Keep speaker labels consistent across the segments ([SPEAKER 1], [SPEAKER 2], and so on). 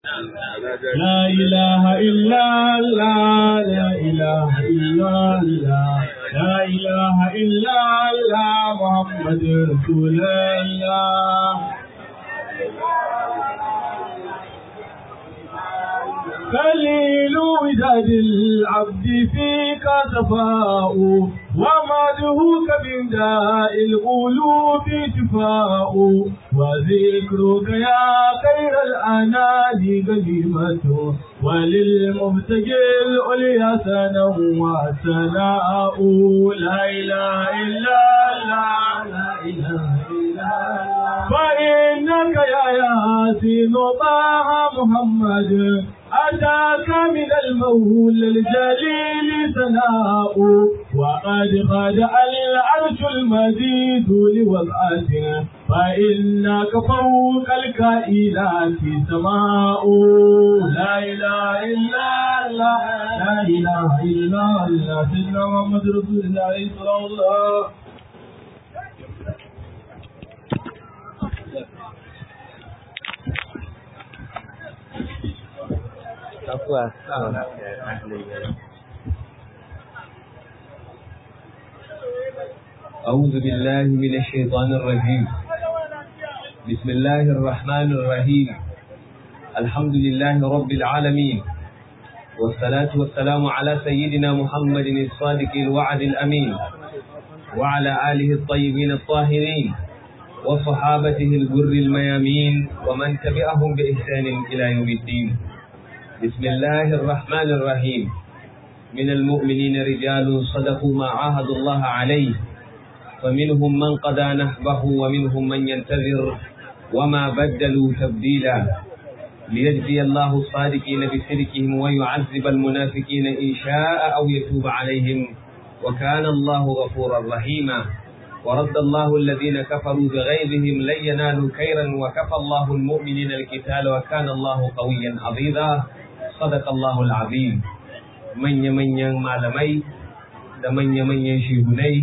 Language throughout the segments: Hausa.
[SPEAKER 1] لا إله إلا الله لا إله إلا الله لا إله إلا الله محمد رسول الله قليل وداد العبد فيك صفاء ومدهوك من داء القلوب شفاء وذكرك يا خير الأنام غنيمة وللمبتغي العليا سنا وسناء لا إله إلا الله لا إله إلا الله فإنك يا ياسين طه محمد أتاك من المولى الجليل ثناء وقد خدع العرش المديد لوضعته فإنك فوق الكائنات سماء لا إله إلا الله لا إله إلا الله سيدنا محمد رسول الله صلى الله
[SPEAKER 2] Takwa. أعوذ بالله من الشيطان الرجيم بسم الله الرحمن الرحيم الحمد لله رب العالمين والصلاة والسلام على سيدنا محمد الصادق الوعد الأمين وعلى آله الطيبين الطاهرين وصحابته الجر الميامين ومن تبعهم بإحسان إلى يوم الدين بسم الله الرحمن الرحيم من المؤمنين رجال صدقوا ما عاهدوا الله عليه فمنهم من قضى نحبه ومنهم من ينتظر وما بدلوا تبديلا ليجزي الله الصادقين بصدقهم ويعذب المنافقين إن شاء أو يتوب عليهم وكان الله غفورا رحيما ورد الله الذين كفروا بغيظهم لن ينالوا خيرا وكفى الله المؤمنين القتال وكان الله قويا عظيما صدق الله العظيم manya-manyan malamai da manya-manyan shehunai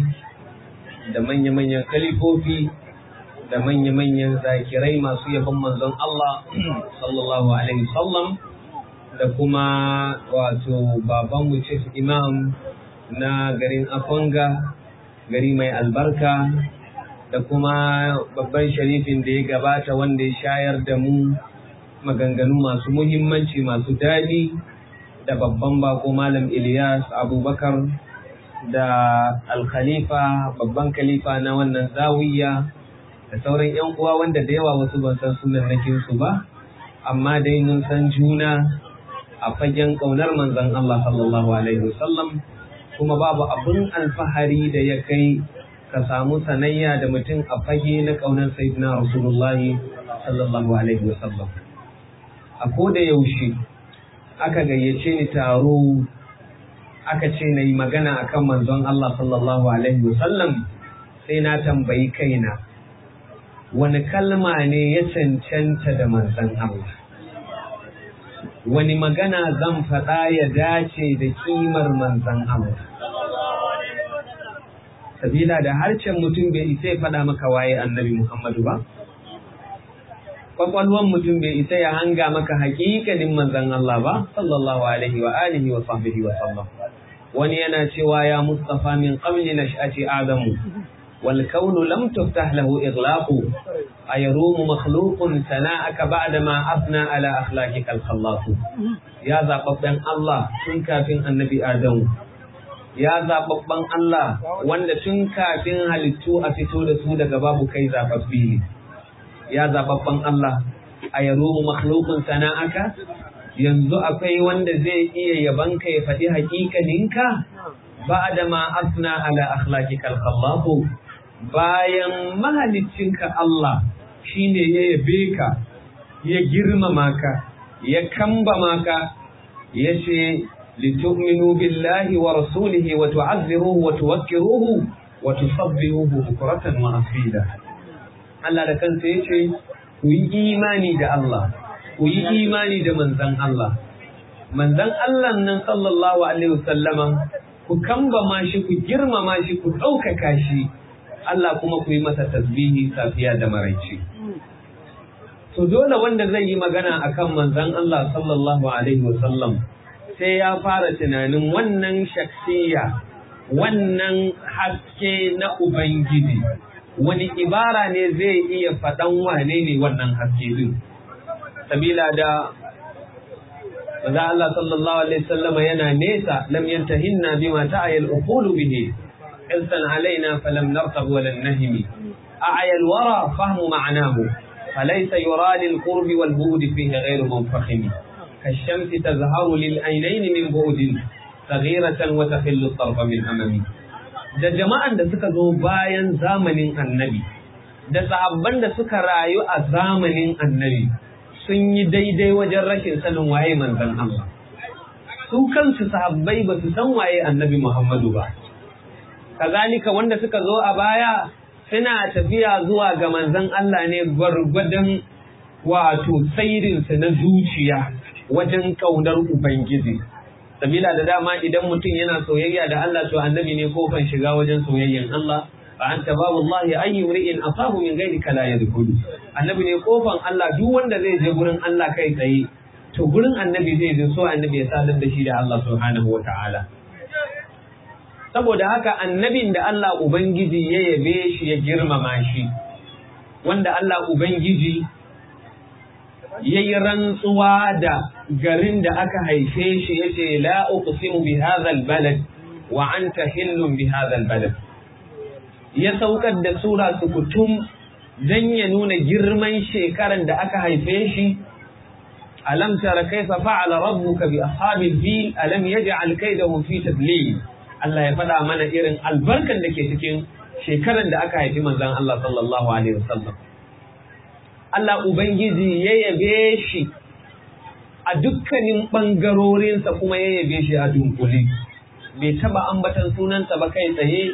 [SPEAKER 2] da manya-manyan kalifofi da manya-manyan zakirai masu yabon manzon Allah sallallahu alaihi wasallam da kuma wato babanmu chief imam na garin Akwanga gari mai albarka da kuma babban sharifin da ya gabata wanda ya shayar da mu maganganu masu muhimmanci masu daɗi da babban bako malam Ilyas Abubakar da alkhalifa babban khalifa na wannan zawiya da sauran yan uwa wanda da yawa wasu ban san sunan nakin su ba amma dai mun san juna a fagen kaunar manzon Allah sallallahu alaihi wasallam kuma babu abin alfahari da ya kai ka samu sanayya da mutum a fage na kaunar sayyidina rasulullahi sallallahu alaihi wasallam a koda yaushe aka gayyace ni taro aka ce na yi magana akan manzon Allah sallallahu Alaihi wasallam sai na tambayi kaina wani kalma ne ya cancanta da manzon Allah wani magana zan faɗa ya dace da kimar manzon Allah sabila da harcen mutum bai isa ya faɗa maka waye annabi Muhammadu ba kwakwalwan mutum bai isa ya hanga maka hakikalin manzon Allah ba sallallahu alaihi wa alihi wa sahbihi wa sallam wani yana cewa ya mustafa min qabli nash'ati adamu wal kaunu lam tuftah lahu ighlaqu ayarumu makhluqun sana'aka ba'da ma afna ala akhlaqika al khallaq ya zababban Allah tun kafin annabi adamu ya zababban Allah wanda tun kafin halittu a fito da su daga babu kai zababbi ne ya zababban Allah a yaro makhlukun sana'aka yanzu akwai wanda zai iya yabanka ya faɗi hakikaninka ba da ma asna ala akhlaqikal khallaqu bayan mahaliccinka Allah shine ya yabe ka ya girmama ka ya kambama ka ya ce litu'minu billahi wa rasulihi wa tu'azziruhu wa tuwakkiruhu wa tusabbihuhu bukratan wa asila Allah da kansa ya ce, Ku yi imani da Allah, ku yi imani da manzan Allah. Manzan Allah nan sallallahu Alaihi wasallama, ku kambama shi, ku girmama shi, ku ɗaukaka shi, Allah kuma ku yi masa tasbihi safiya da maraice. to dole wanda zai yi magana akan manzon Allah sallallahu alaihi wasallam sai ya fara tunanin wannan shaksiya wannan haske na ubangiji wani ibara ne zai iya faɗan wane ne wannan haske din sabila da maza Allah sallallahu alaihi wasallam yana nesa lam yantahinna bima ta'ayal uqulu bihi insan alaina falam nartab wa lan nahimi a'ayal wara fahmu ma'nahu فليس يرى للقرب والبعد فيه غير منفخم كالشمس تظهر للعينين من بعد صغيرة وتخل الطرف من أمامي da jama'an da suka zo bayan zamanin annabi da sahabban da suka rayu a zamanin annabi sun yi daidai wajen rashin sanin waye manzon Allah su kansu sahabbai ba su san waye annabi Muhammadu ba kazalika wanda suka zo a baya suna tafiya zuwa ga manzon Allah ne gwargwadon wato sairinsa na zuciya wajen ƙaunar Ubangiji. Sabila da dama idan mutum yana soyayya da Allah to annabi ne kofan shiga wajen soyayyan Allah. Fa anta babu Allah ayyu ri'in asabu min ghairi kala yadkhulu. Annabi ne kofan Allah duk wanda zai je gurin Allah kai tsaye to gurin annabi zai je so annabi ya sadar da shi da Allah subhanahu wa ta'ala. saboda haka annabin da Allah Ubangiji ya yabe shi ya girmama shi, wanda Allah Ubangiji ya yi rantsuwa da garin da aka haife shi ya ce, La uqsimu bi hadhal balad wa anta hillun bi hadhal balad. Ya saukar da Sura sukutum don ya nuna girman shekaran da aka haife shi, Alam tara kaifa fa'ala rabbuka bi ashabil fil alam yaj'al kaydahum fi tadlil Allah ya faɗa mana irin albarkan da ke cikin shekaran da aka haifi manzon Allah sallallahu Alaihi wasallam. Allah Ubangiji ya yabe shi a dukkanin ɓangarorinsa kuma ya yabe shi a dunkule. Bai taɓa ambatan sunansa ba kai tsaye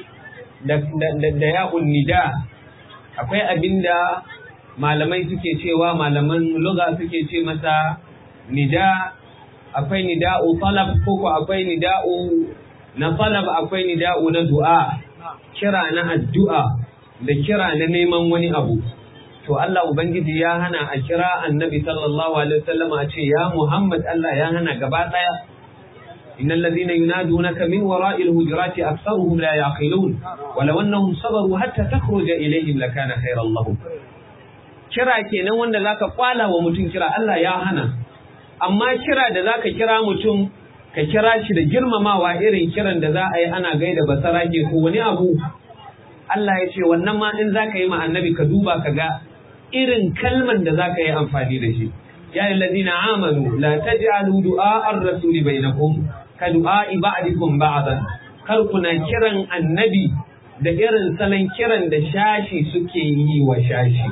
[SPEAKER 2] da ya nida. Akwai abin da malamai suke cewa malaman luga suke ce masa nida, akwai nida'u talab ko akwai nida'u na talab akwai nida'u na du'a kira na addu'a da kira na neman wani abu to Allah ubangiji ya hana a kira annabi sallallahu alaihi wasallam a ce ya Muhammad Allah ya hana gaba daya innal ladhina yunadunaka min wara'il hujurati aktharuhum la yaqilun walau annahum sabaru hatta takhruja ilayhim lakana khayran lahum kira kenan wanda zaka kwala wa mutum kira Allah ya hana amma kira da zaka kira mutum ka kira shi da girmamawa irin kiran da za a yi ana gaida basara ke ko wani abu Allah ya ce wannan ma in za ka yi ma annabi ka duba ka ga irin kalman da za ka yi amfani da shi ya yi ladina amanu la taj'alu du'a ar-rasuli bainakum ka du'a ba'dikum ba'dan kar kuna kiran annabi da irin salon kiran da shashi suke yi wa shashi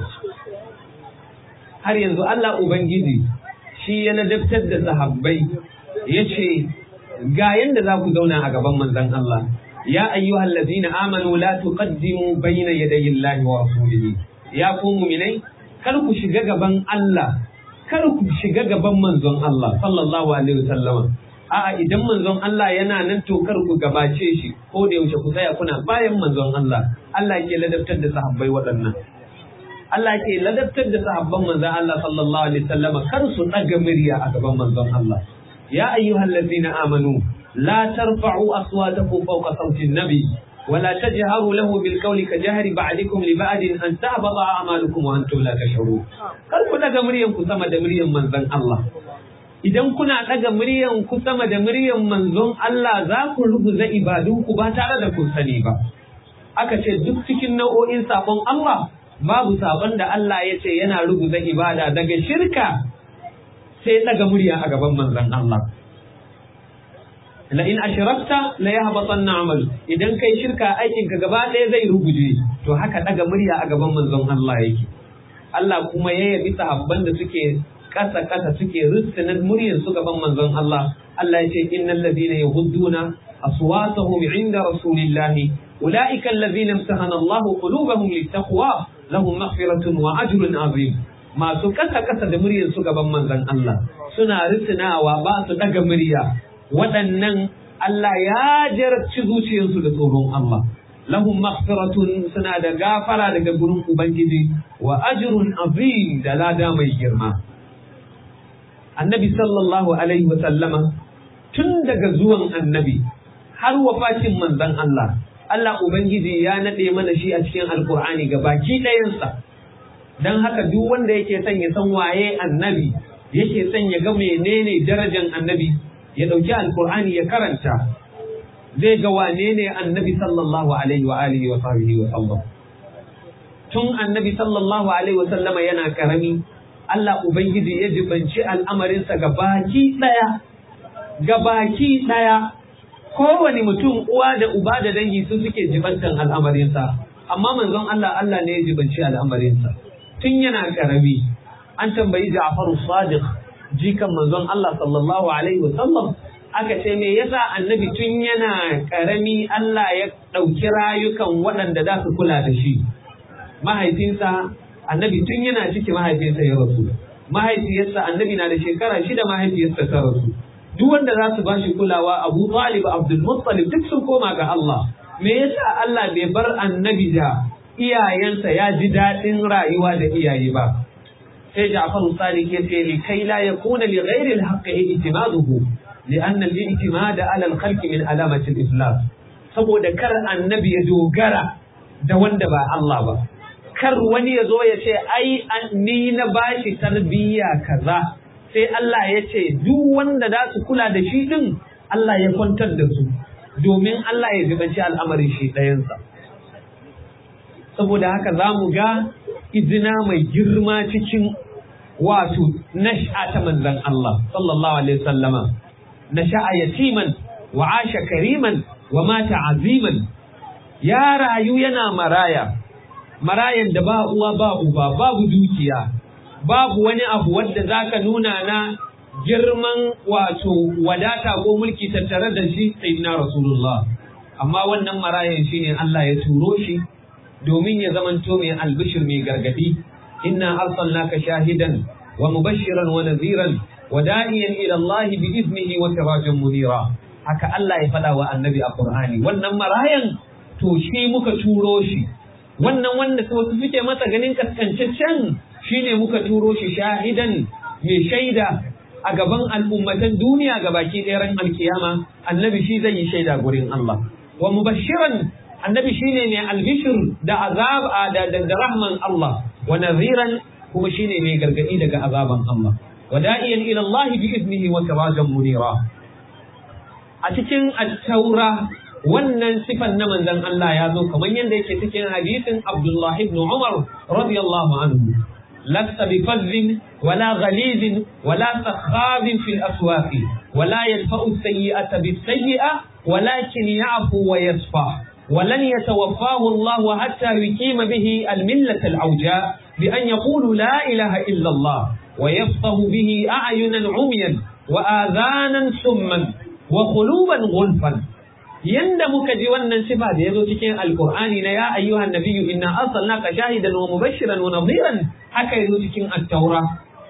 [SPEAKER 2] har yanzu Allah ubangiji shi ya ladabtar da sahabbai ya ce ga yanda za ku zauna a gaban manzon Allah ya ayyuhal ladina amanu la tuqaddimu bayna yadayi Allahi wa rasulihi ya ku mu'minai kar ku shiga gaban Allah kar ku shiga gaban manzon Allah sallallahu alaihi wasallam a'a idan manzon Allah yana nan to kar ku gabace shi ko da yaushe ku tsaya kuna bayan manzon Allah Allah ke ladabtar da sahabbai waɗannan Allah ke ladabtar da sahabban manzon Allah sallallahu alaihi wasallam kar su ɗaga murya a gaban manzon Allah يا أيها الذين آمنوا لا ترفعوا أصواتكم فوق صوت النبي ولا تجهروا له بالقول كجهر بعضكم لبعض أن تهبط أعمالكم وأنتم لا تشعرون قال كنا مريم كسما مريم من ذن الله idan kuna ɗaga muryan ku sama da muryan manzon Allah za ku rubuta ibadunku ba tare da kun sani ba aka ce duk cikin nau'o'in sabon Allah babu sabon da Allah ya ce yana rubuta ibada daga shirka sai ɗaga murya a gaban manzon Allah. La in ashrakta la yahbatanna amalu idan kai shirka aikin ka gaba ɗaya zai ruguje to haka ɗaga murya a gaban manzon Allah yake. Allah kuma ya yabi sahabban da suke ƙasa ƙasa suke rustunan muryar su gaban manzon Allah. Allah ya ce innal ladina yahudduna aswatahum inda rasulillahi ulaika alladhina imtahana Allah qulubahum littaqwa lahum maghfiratun wa ajrun azim. masu kasa kasa da muryar su gaban manzon Allah suna risinawa ba su daga murya waɗannan Allah ya jarabci zuciyarsu da tsoron Allah lahum maghfiratun suna da gafara daga gurin ubangiji wa ajrun azim da lada mai girma annabi sallallahu alaihi wa sallama tun daga zuwan annabi har wafatin manzon Allah Allah ubangiji ya nade mana shi a cikin alkur'ani ga baki ɗayansa don haka duk wanda yake son ya san waye annabi yake son ya ga menene darajar annabi ya ɗauki alkur'ani ya karanta zai ga wane ne annabi sallallahu alaihi wa alihi wa sahbihi wa sallam tun annabi sallallahu alaihi wa sallama yana karami Allah ubangiji ya jibanci al'amarinsa ga baki ɗaya ga baki ɗaya kowane mutum uwa da uba da dangi su suke jibantan al'amarinsa amma manzon Allah Allah ne ya jibanci al'amarinsa tun yana karami an tambayi Ja'far Sadiq jikan manzon Allah sallallahu alaihi wa sallam aka ce me yasa annabi tun yana karami Allah ya ɗauki rayukan waɗanda za su kula da shi mahaifinsa annabi tun yana ciki mahaifinsa ya rasu mahaifiyarsa annabi na da shekara shida mahaifiyarsa ta rasu duk wanda za su bashi kulawa Abu Talib Abdul Muttalib duk sun koma ga Allah me yasa Allah bai bar annabi da iyayensa ya ji daɗin rayuwa da iyaye ba sai Ja'far Sadiq ya ce li kai la yakuna li ghairi al-haqq i'timaduhu لأن الاعتماد على الخلق من علامة الإفلاس saboda kar annabi ya dogara da wanda ba Allah ba kar wani ya zo ya ce ai ni na bashi tarbiyya kaza sai Allah ya ce duk wanda za su kula da shi din Allah ya kwantar da su domin Allah ya jibanci al'amarin shi ɗayansa saboda haka za mu ga izina mai girma cikin wato nash'a ta manzon Allah sallallahu alaihi wasallama nasha'a yatiman wa asha kariman wa mata aziman ya rayu yana maraya marayan da ba uwa ba uba babu dukiya babu wani abu wanda zaka nuna na girman wato wadata ko mulki tattare da shi sayyidina rasulullah amma wannan marayan shine Allah ya turo shi domin ya zamanto mai albishir mai gargadi inna arsalnaka shahidan wa mubashiran wa nadhiran wa da'iyan ila Allah bi iznihi wa sirajan munira haka Allah ya faɗa wa annabi a Qur'ani wannan marayan to shi muka turo shi wannan wanda wasu suke masa ganin kaskancaccen shine muka turo shi shahidan mai shaida a gaban al'ummatan duniya ga baki ɗaya ran alkiyama annabi shi zai yi shaida gurin Allah wa mubashiran annabi shine mai albishir da azab da da rahman Allah wa nadhiran kuma shine mai gargadi daga azaban Allah wa da'iyan ila Allah bi iznihi wa sirajan munira a cikin at-taura wannan sifan na manzon Allah ya zo kamar yadda yake cikin hadisin Abdullah ibn Umar radiyallahu anhu lasta bi fazzin wala ghalizin wala sakhabin fil aswaqi wala yadfa'u as-sayyi'ata bis-sayyi'a ولكن يعفو ويصفح ولن يتوفاه الله حتى يقيم به الملة العوجاء بأن يقول لا إله إلا الله ويفطه به أعينا عميا وآذانا سما وقلوبا غلفا yanda muka ji wannan sifa da yazo cikin alqur'ani na ya ayyuhan nabiyyu inna arsalnaka shahidan wa mubashiran wa nadhiran haka yazo cikin at-taura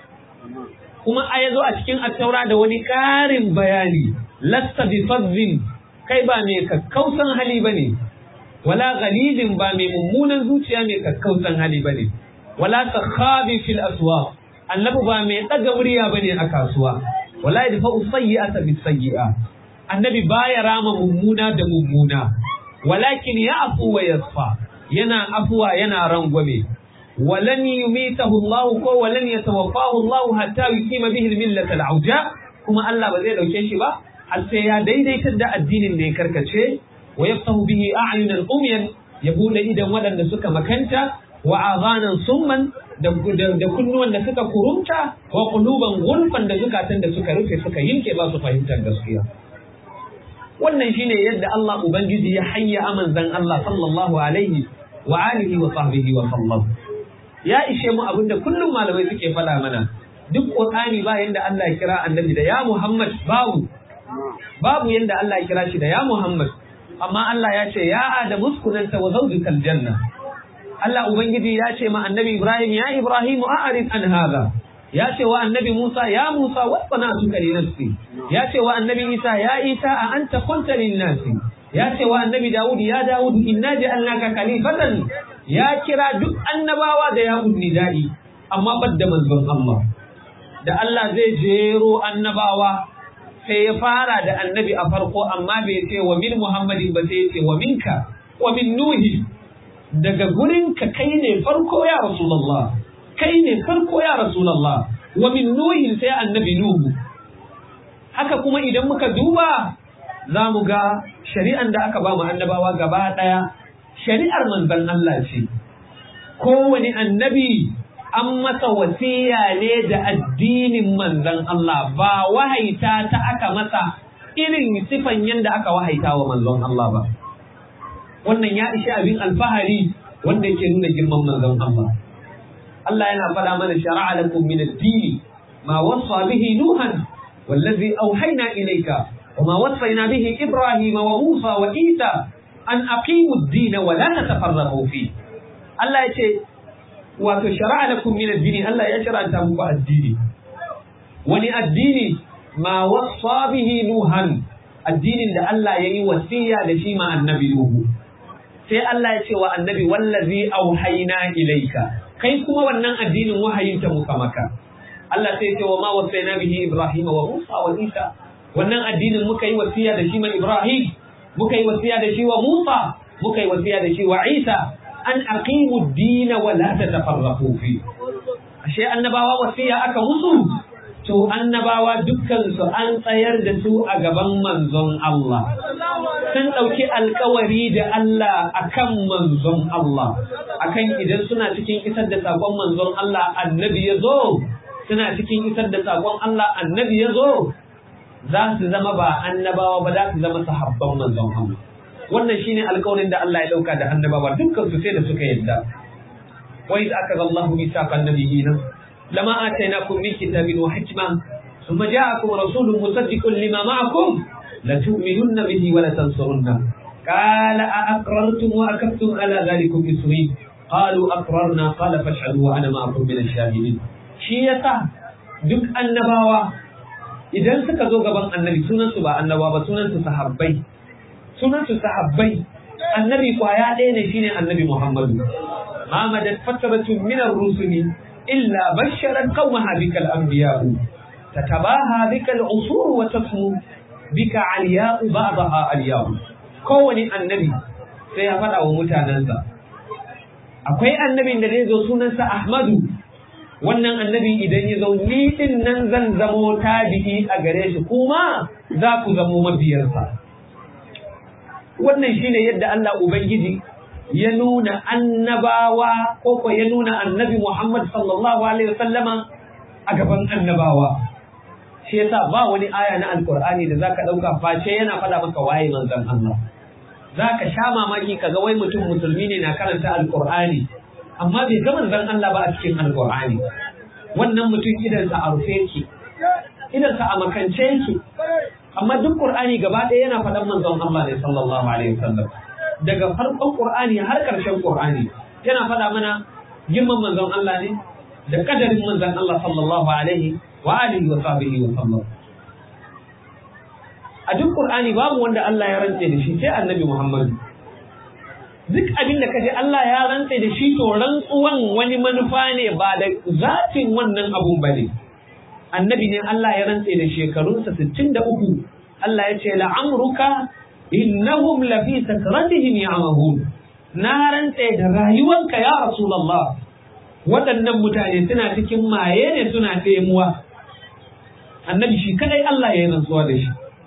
[SPEAKER 2] kuma a yazo a cikin at-taura da wani karin bayani lasta bi fadhin kai ba mai kakkausan hali bane wala ghalidin ba mai mummunan zuciya mai kakkausan hali bane wala sakhabi fil aswaq annabi ba mai daga murya bane a kasuwa wala yadfa'u sayyi'ata bis sayyi'a annabi baya rama mummuna da mummuna walakin ya afu wa yasfa yana afuwa yana rangwame walan yumitahu Allah ko walan yatawaffahu Allah hatta yuqima bihi al-millat al-auja kuma Allah ba zai dauke shi ba har sai ya daidaitar da addinin da ya karkace wa yaftahu bihi a'yunan umyan ya bude idan waɗanda suka makanta wa azanan summan da kunnuwan da suka kurumta wa quluban gulfan da zukatan da suka rufe suka yinke ba su fahimtar gaskiya wannan shine yadda Allah ubangiji ya hayya amanzan Allah sallallahu alaihi wa alihi wa sahbihi wa sallam ya ishe mu abinda kullum malamai suke faɗa mana duk qur'ani ba yanda Allah ya kira annabi da ya Muhammad babu babu yanda Allah ya kira shi da ya Muhammad amma Allah ya ce ya Adamu uskunanta wa zawjukal janna Allah ubangiji ya ce ma annabi Ibrahim ya Ibrahim a'rid an hadha ya ce wa annabi Musa ya Musa wasfanatuka li nafsi ya ce wa annabi Isa ya Isa a anta qulta lin nasi ya ce wa annabi Dawud ya Dawud inna ja'alnaka khalifatan ya kira duk annabawa da ya nida'i amma badda manzon Allah da Allah zai jero annabawa sai ya fara da annabi a farko amma bai ce wa min Muhammadin ba sai ya ce wa minka wa min Nuhi daga gurinka kai ne farko ya Rasulullah kai ne farko ya Rasulullah wa min Nuhi sai annabi Nuhu haka kuma idan muka duba za mu ga shari'an da aka ba mu annabawa gaba ɗaya shari'ar manzon Allah ce kowane annabi an masa wasiya ne da addinin manzon Allah ba wahaita ta aka masa irin sifan yadda aka wahaita wa manzon Allah ba wannan ya ishi abin alfahari wanda yake nuna girman manzon Allah Allah yana faɗa mana shara'a lakum min ad-dini ma wasa bihi nuhan wallazi auhayna ilayka وما وصينا به إبراهيم وموسى وإيسى أن أقيموا الدين ولا تتفرقوا فيه الله يقول وشرع لكم من الدين الله يشرع أن تبقى الدين ولي الدين ما وصى به نوحا الدين اللي الله يي وصية لشي مع النبي نوح sai Allah ya ce wa annabi wallazi auhayna ilayka kai kuma wannan addinin wahayin ta muka maka Allah sai ya ce wa ma wasaina bihi Ibrahim wa Musa wa Isa wannan addinin muka yi wasiya da shi ma Ibrahim muka yi wasiya da shi wa Musa muka yi wasiya da shi wa Isa an aqimu ad-din wa la tatafarraqu fi ashe annabawa wasiya aka musu to annabawa dukkan su an tsayar da su a gaban manzon Allah sun ɗauki alkawari da Allah akan manzon Allah akan idan suna cikin isar da sakon manzon Allah annabi ya zo suna cikin isar da sakon Allah annabi ya zo za su zama ba annabawa ba za su zama sahabban manzon Allah wannan shine alƙawarin da Allah ya dauka da annabawa dukkan su sai da suka yadda wa iz akaza Allahu mithaqan nabiyina lama atainakum min kitabin wa hikma thumma ja'akum rasulun musaddiqun lima ma'akum la tu'minunna bihi wa la tansurunna qala a aqrartum wa akaftum ala dhalikum isri qalu aqrarna qala fashhadu wa ana ma'akum min ash-shahidin shi yasa duk annabawa idan suka zo gaban annabi sunansu ba annaba ba sunansu sahabbai sunansu sahabbai annabi kwaya ɗaya ne shine annabi muhammadu ma madat fatratun min ar-rusuli illa basharat qaumaha bika al-anbiya'u tatabaha bika al-usur wa tasmu bika aliya'u ba'daha aliya'u kowani annabi sai ya faɗa wa mutanensa akwai annabin da zai zo sunansa ahmadu wannan annabi idan ya zo ni din nan zan zamo tabi'i a gare shi kuma za ku zamo mabiyarsa wannan shine yadda Allah ubangiji ya nuna annabawa ko ko ya nuna annabi Muhammad sallallahu alaihi wasallama a gaban annabawa shi yasa ba wani aya na alkur'ani da zaka dauka face yana faɗa maka waye manzon Allah zaka sha mamaki kaga wai mutum musulmi ne na karanta alkur'ani amma bai ga manzon Allah ba a cikin alkur'ani wannan mutum idansa a rufe ki idansa a makance ki amma duk qur'ani gaba ɗaya yana faɗan manzon Allah ne sallallahu alaihi wasallam daga farkon qur'ani har ƙarshen qur'ani yana faɗa mana girman manzon Allah ne da kadarin manzon Allah sallallahu alaihi wa alihi wa sahbihi wa sallam a duk qur'ani babu wanda Allah ya rantse da shi sai annabi Muhammad duk abin da kaje Allah ya rantse da shi to rantsuwan wani manufa ne ba da zatin wannan abun ba ne annabi ne Allah ya rantse da shekarunsa 63 Allah ya ce la'amruka innahum lafi sakratihim ya'mahun na rantse da rayuwanka ya rasulullah waɗannan mutane suna cikin maye ne suna taimuwa annabi shi kadai Allah ya yi rantsuwa da shi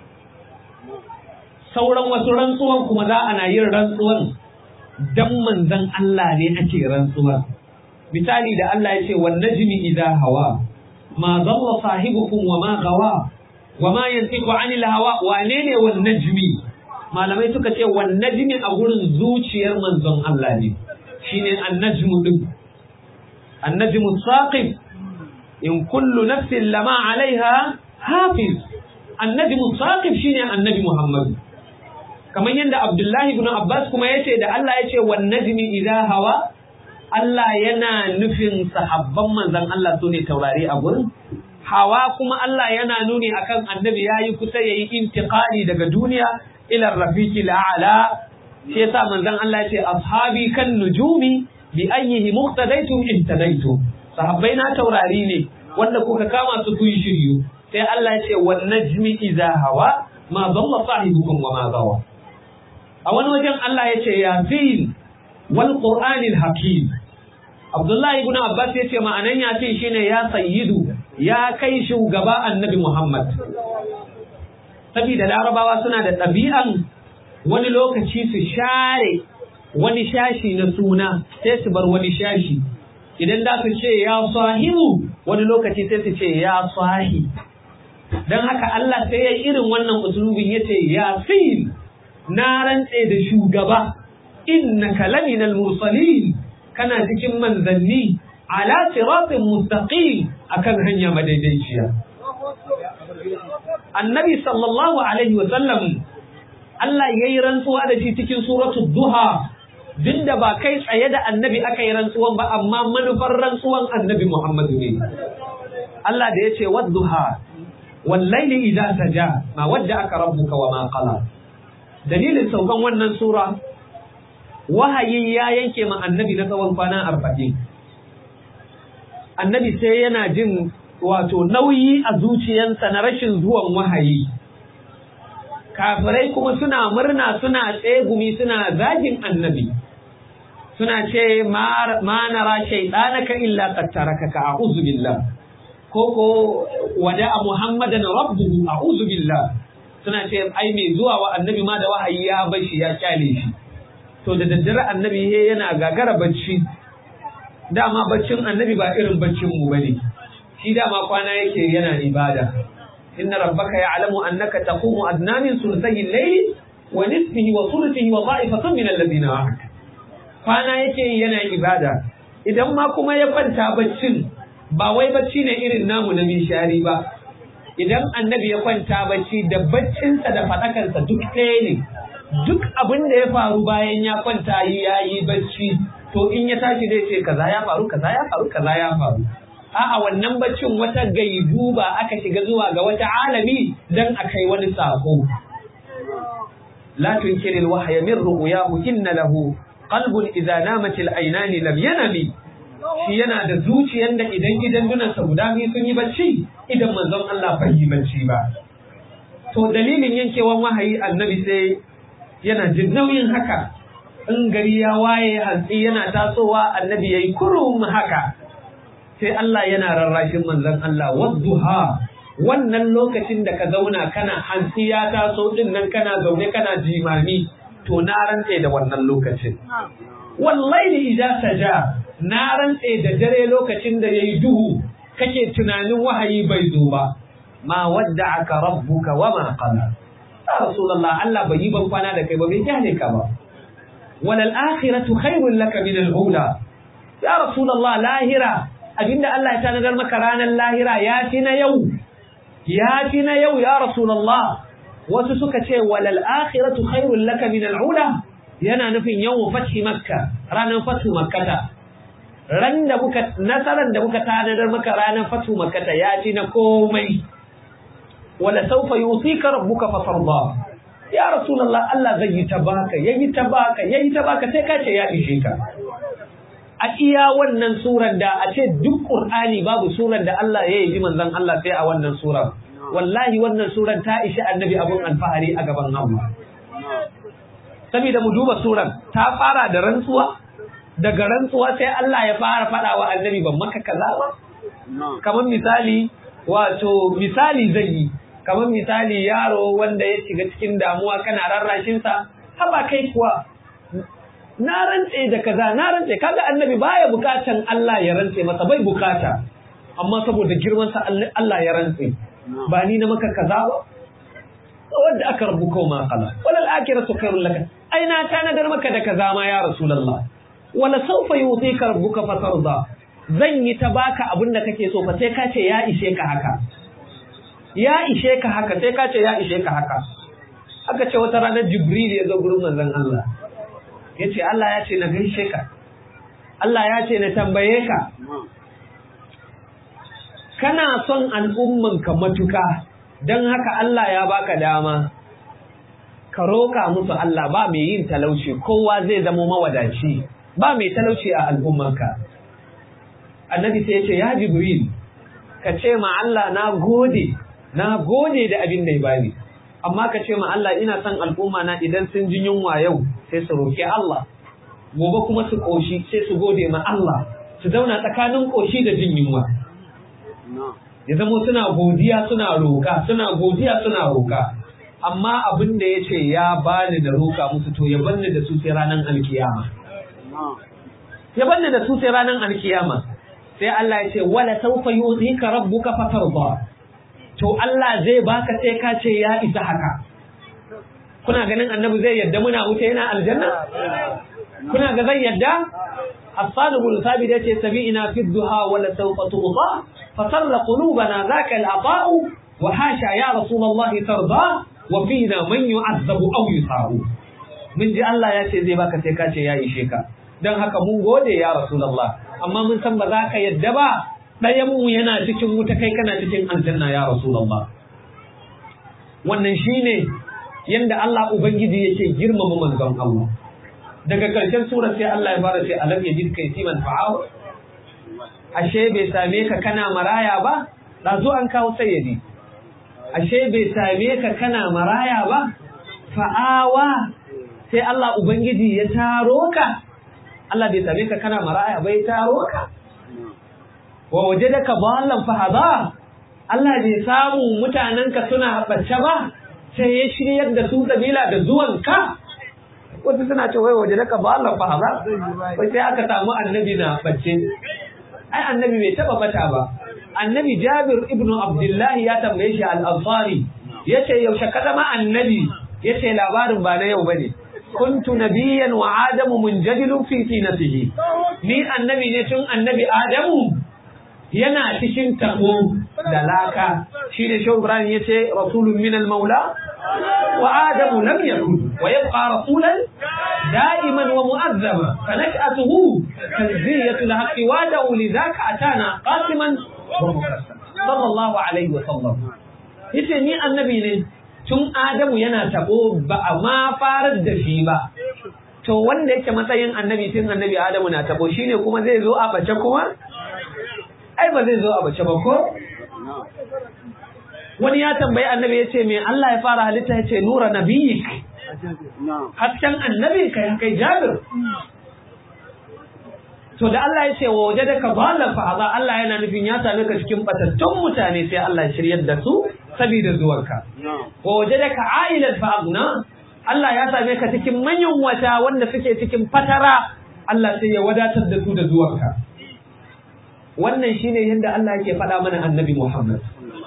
[SPEAKER 2] sauran wasu rantsuwan kuma za ana yin rantsuwan dan manzon Allah ne ake rantsuwa misali da Allah ya ce wan najmi idha hawa ma dhalla sahibukum wa ma gawa wa ma yantiqu anil hawa wane ne wan najmi malamai suka ce wan najmi a gurin zuciyar manzon Allah ne shine an najmu din an najmu saqib in kullu nafsin lama alaiha hafiz an najmu saqib shine annabi Muhammad kamar yadda Abdullahi ibn Abbas kuma yace da Allah yace wan najmi idha hawa Allah yana nufin sahabban manzon Allah su ne taurari a gurin hawa kuma Allah yana nuni akan annabi yayi kusa yayi intiqali daga duniya ila rafiqi la'ala shi yasa manzon Allah ya ce ashabi kan nujumi bi ayyihi muqtadaitum ihtadaitum sahabbai na taurari ne wanda kuka kama su kun shiryu sai Allah ya ce wan najmi idza hawa ma dalla sahibukum wa ma gawa a wani wajen Allah ya ce yasin wal qur'anil hakim Abdullahi ibn Abbas ya ce ma'anan yasin shine ya sayyidu ya kai shugaba annabi Muhammad saboda larabawa suna da ɗabi'an wani lokaci su share wani shashi na suna sai su bar wani shashi idan za su ce ya sahibu wani lokaci sai su ce ya sahi don haka Allah sai ya irin wannan usulubin ya ce yasin na rantse da shugaba innaka laminal mursalin kana cikin manzanni ala siratin mustaqim akan hanya madaidaiciya annabi sallallahu alaihi wa sallam Allah yayi rantsuwa da shi cikin suratul duha duk da ba kai tsaye da annabi aka yi rantsuwan ba amma manufar rantsuwan annabi Muhammadu ne Allah da yace wadduha wallaili idza saja ma wadda aka rabbuka wa ma qala dalilin saukan wannan sura wahayi ya yanke ma annabi na tsawon kwana arba'in annabi sai yana jin wato nauyi a zuciyansa na rashin zuwan wahayi kafirai kuma suna murna suna tsegumi suna zagin annabi suna ce ma nara shaidanaka illa qad tarakaka a'udhu billah ko ko wada muhammadan rabbuhu a'udhu billah suna ce ai mai zuwa wa annabi ma da wahayi ya bar shi ya kyale shi to da daddare annabi yana gagara bacci dama baccin annabi ba irin baccin mu bane shi dama kwana yake yana ibada inna rabbaka ya'lamu annaka taqumu adna min thuluthayi al-layli wa nisfihi wa thuluthihi wa dha'ifatun min alladhina ma'ak kwana yake yana ibada idan ma kuma ya kwanta baccin ba wai bacci ne irin namu na mishari ba idan annabi ya kwanta bacci da baccinsa da faɗakansa duk ɗaya ne duk abin da ya faru bayan ya kwanta yi ya yi bacci to in ya tashi zai ce kaza ya faru kaza ya faru kaza ya faru a'a wannan baccin wata gaibu ba aka shiga zuwa ga wata alami dan a kai wani sako la tunkiri alwahya min ru'yahu inna lahu qalbun idza namat al-aynan lam yanami shi yana da zuciyar da idan idan dunansa guda biyu sun yi bacci idan manzon Allah bai yi bacci ba to dalilin yankewan wahayi annabi sai yana jin nauyin haka in gari ya waye hantsi yana tasowa annabi yayi kurum haka sai Allah yana rarrashin manzon Allah wadduha wannan lokacin da ka zauna kana hantsi ya taso din nan kana zaune kana jimami to na rantse da wannan lokacin wallahi idza saja na rantse da dare lokacin da yayi duhu kake tunanin wahayi bai zo ba ma wadda'aka rabbuka wa ma qala ya rasulullah Allah bai yi ban kwana da kai ba bai kyale ka ba walal akhiratu khairul laka min al ula ya rasulullah lahira abinda Allah ya tanadar maka ranar lahira ya fi na yau ya fi na yau ya rasulullah wasu suka ce walal akhiratu khairul laka min al ula yana nufin yau fathi makka ranar fatu makkata ran da muka nasaran da muka tanadar maka ranar fatu makkata ya fi na komai wala saufa yutika rabbuka fatarda ya rasulullah Allah zai yi ta baka yayi ta baka yayi ta baka sai ka ce ya ishe ka a iya wannan surar da a ce duk qur'ani babu surar da Allah ya yi manzon Allah sai a wannan surar wallahi wannan surar ta ishi annabi abun alfahari a gaban Allah saboda mu duba surar ta fara da rantsuwa daga rantsuwa sai Allah ya fara faɗa wa annabi ban maka kaza ba kamar misali wato misali zai yi kamar misali yaro wanda ya shiga cikin damuwa kana rarrashin sa haba kai kuwa na rantse da kaza na rantse kaga annabi baya bukatan Allah ya rantse masa bai bukata amma saboda girman sa Allah ya rantse ba ni na maka kaza ba wanda aka rabu ko ma kala wala al-akhiratu khairul laka ai na tanadar maka da kaza ma ya rasulullah wala sawfa yutika rabbuka fatarda zan yi ta baka abin da kake so fa sai ka ce ya ishe ka haka ya ishe ka haka sai ka ce ya ishe ka haka aka ce wata ranar jibril ya zo gurin manzon Allah ya ce Allah ya ce na gaishe ka Allah ya ce na tambaye ka kana son al'umman ka matuka don haka Allah ya baka dama ka roƙa musu Allah ba mai yin talauci kowa zai zama mawadaci ba mai talauci a al'ummanka annabi sai ya ce ya jibril ka ce ma Allah na gode na gode da abin da ya bani amma ka ce ma Allah ina son al'umma na idan sun ji yunwa yau sai su roƙi Allah gobe kuma su ƙoshi sai su gode ma Allah su zauna tsakanin ƙoshi da jin yunwa ya zama suna godiya suna roƙa suna godiya suna roƙa amma abin da ya ce ya bani da roƙa musu to ya banni da su sai ranar alkiyama ya banni da su sai ranar alkiyama sai Allah ya ce wala sawfa yu'tika rabbuka fatarda to Allah zai baka sai ka ce ya isa haka kuna ganin annabi zai yadda muna wuce yana aljanna kuna ga zai yadda الصادق الثابت يتي سبيئنا في الدهى ولا سوف تغطى فصل قلوبنا ذاك العطاء وحاشا يا رسول الله ترضى وفينا من يعذب أو يصاب من جي الله يتي زي باك سيكاتي يا إشيكا dan haka mun gode ya Rasulullah amma mun san ba za ka yadda ba ɗayan mu yana cikin wuta kai kana cikin aljanna ya Rasulullah wannan shine yanda Allah ubangiji yake girmama manzon Allah daga ƙarshen sura sai Allah ya fara sai alam yajid kai siman fa'aw ashe bai same ka kana maraya ba dazu an kawo sayyidi ashe bai same ka kana maraya ba fa'awa sai Allah ubangiji ya taro ka Allah bai same ka kana maraya bai taro ka wa wajadaka ballan fahada Allah bai samu mutanenka suna bacce ba sai ya shiryar da su kabila da zuwanka wasu suna ce wai waje naka ba Allah fa haza wai sai aka samu annabi na bacce ai annabi bai taba bata ba annabi Jabir ibn Abdullah ya tambaye shi al-Ansari yace yaushe ka zama annabi yace labarin ba na yau bane kuntu nabiyyan wa adamu munjadilun fi tinatihi ni annabi ne tun annabi adamu yana cikin tabo da laka shi ne shehu ibrahim yace rasulun min al-maula wa adamu lam yakun wa yabqa rasulan da'iman wa mu'azzama fa nash'atuhu tanziyatu al-haqqi wa da'u lidhaka atana qasiman wa mukassama sallallahu alaihi wa sallam yace ni annabi ne tun adamu yana tabo ba a ma farar da shi ba to wanda yake matsayin annabi tun annabi adamu na tabo shine kuma zai zo a bace kuma ai ba zai zo a bace ba ko wani ya tambayi annabi ya ce me Allah ya fara halitta ya ce nura nabiyik hasken annabi kai kai jabir to da Allah ya ce wa waje da ka bala fa Allah yana nufin ya same ka cikin batattun mutane sai Allah ya shiryar da su saboda zuwanka wa waje da ka ailan fa Allah ya same ka cikin manyan wata wanda suke cikin fatara Allah sai ya wadatar da su da zuwanka wannan shine yadda Allah yake faɗa mana annabi Muhammad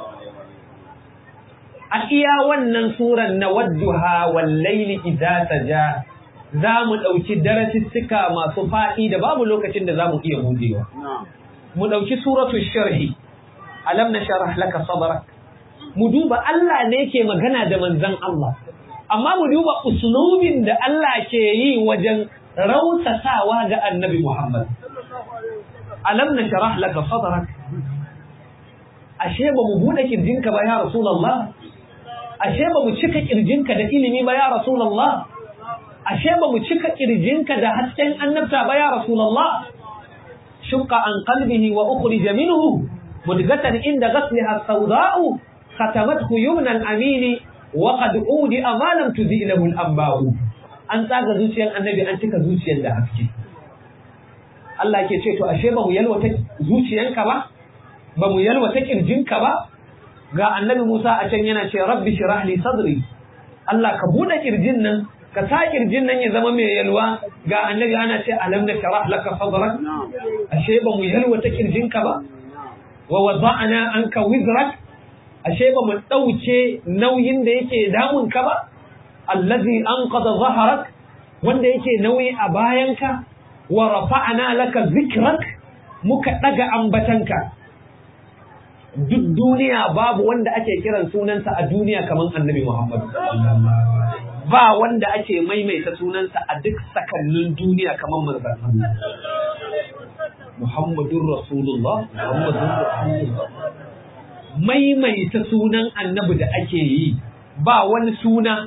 [SPEAKER 2] a iya wannan suran na wadduha wal laili idza saja za mu ɗauki darasissuka masu faɗi da babu lokacin da za mu iya budewa mu ɗauki suratu sharhi alam na sharah laka sadrak mu duba Allah ne ke magana da manzon Allah amma mu duba uslubin da Allah ke yi wajen rautasawa ga annabi Muhammad alam na sharah laka sadrak ashe ba mu bude kirjinka ba ya rasulullah ashe ba mu cika kirjinka da ilimi ba ya rasulullah ashe ba mu cika kirjinka da hasken annabta ba ya rasulullah shukka an qalbihi wa ukhrija minhu mudghatan inda ghasliha sawda'u khatamathu yumna al-amin wa qad udi ma lam tudi lahu al-anba'u an tsaga zuciyar annabi an cika zuciyar da haske Allah ke ce to ashe ba mu yalwata zuciyanka ba ba mu yalwata kirjinka ba ga annabi Musa a can yana ce rabbi shirah li sadri Allah ka bude kirjin nan ka sa kirjin nan ya zama mai yalwa ga annabi ana ce alam na sharah laka sadrak ashe ba mu yalwata kirjinka ba wa wada'na anka wizrak ashe ba mu dauke nauyin da yake damun ka ba allazi anqadha dhahrak wanda yake nauyi a bayanka wa rafa'na laka zikrak muka daga ambatanka duk duniya babu wanda ake kiran sunansa a duniya kamar annabi Muhammad ba wanda ake maimaita sunansa a duk sakannin duniya kamar manzon Allah Muhammadur Rasulullah Muhammadur Rasulullah maimaita sunan annabi da ake yi ba wani suna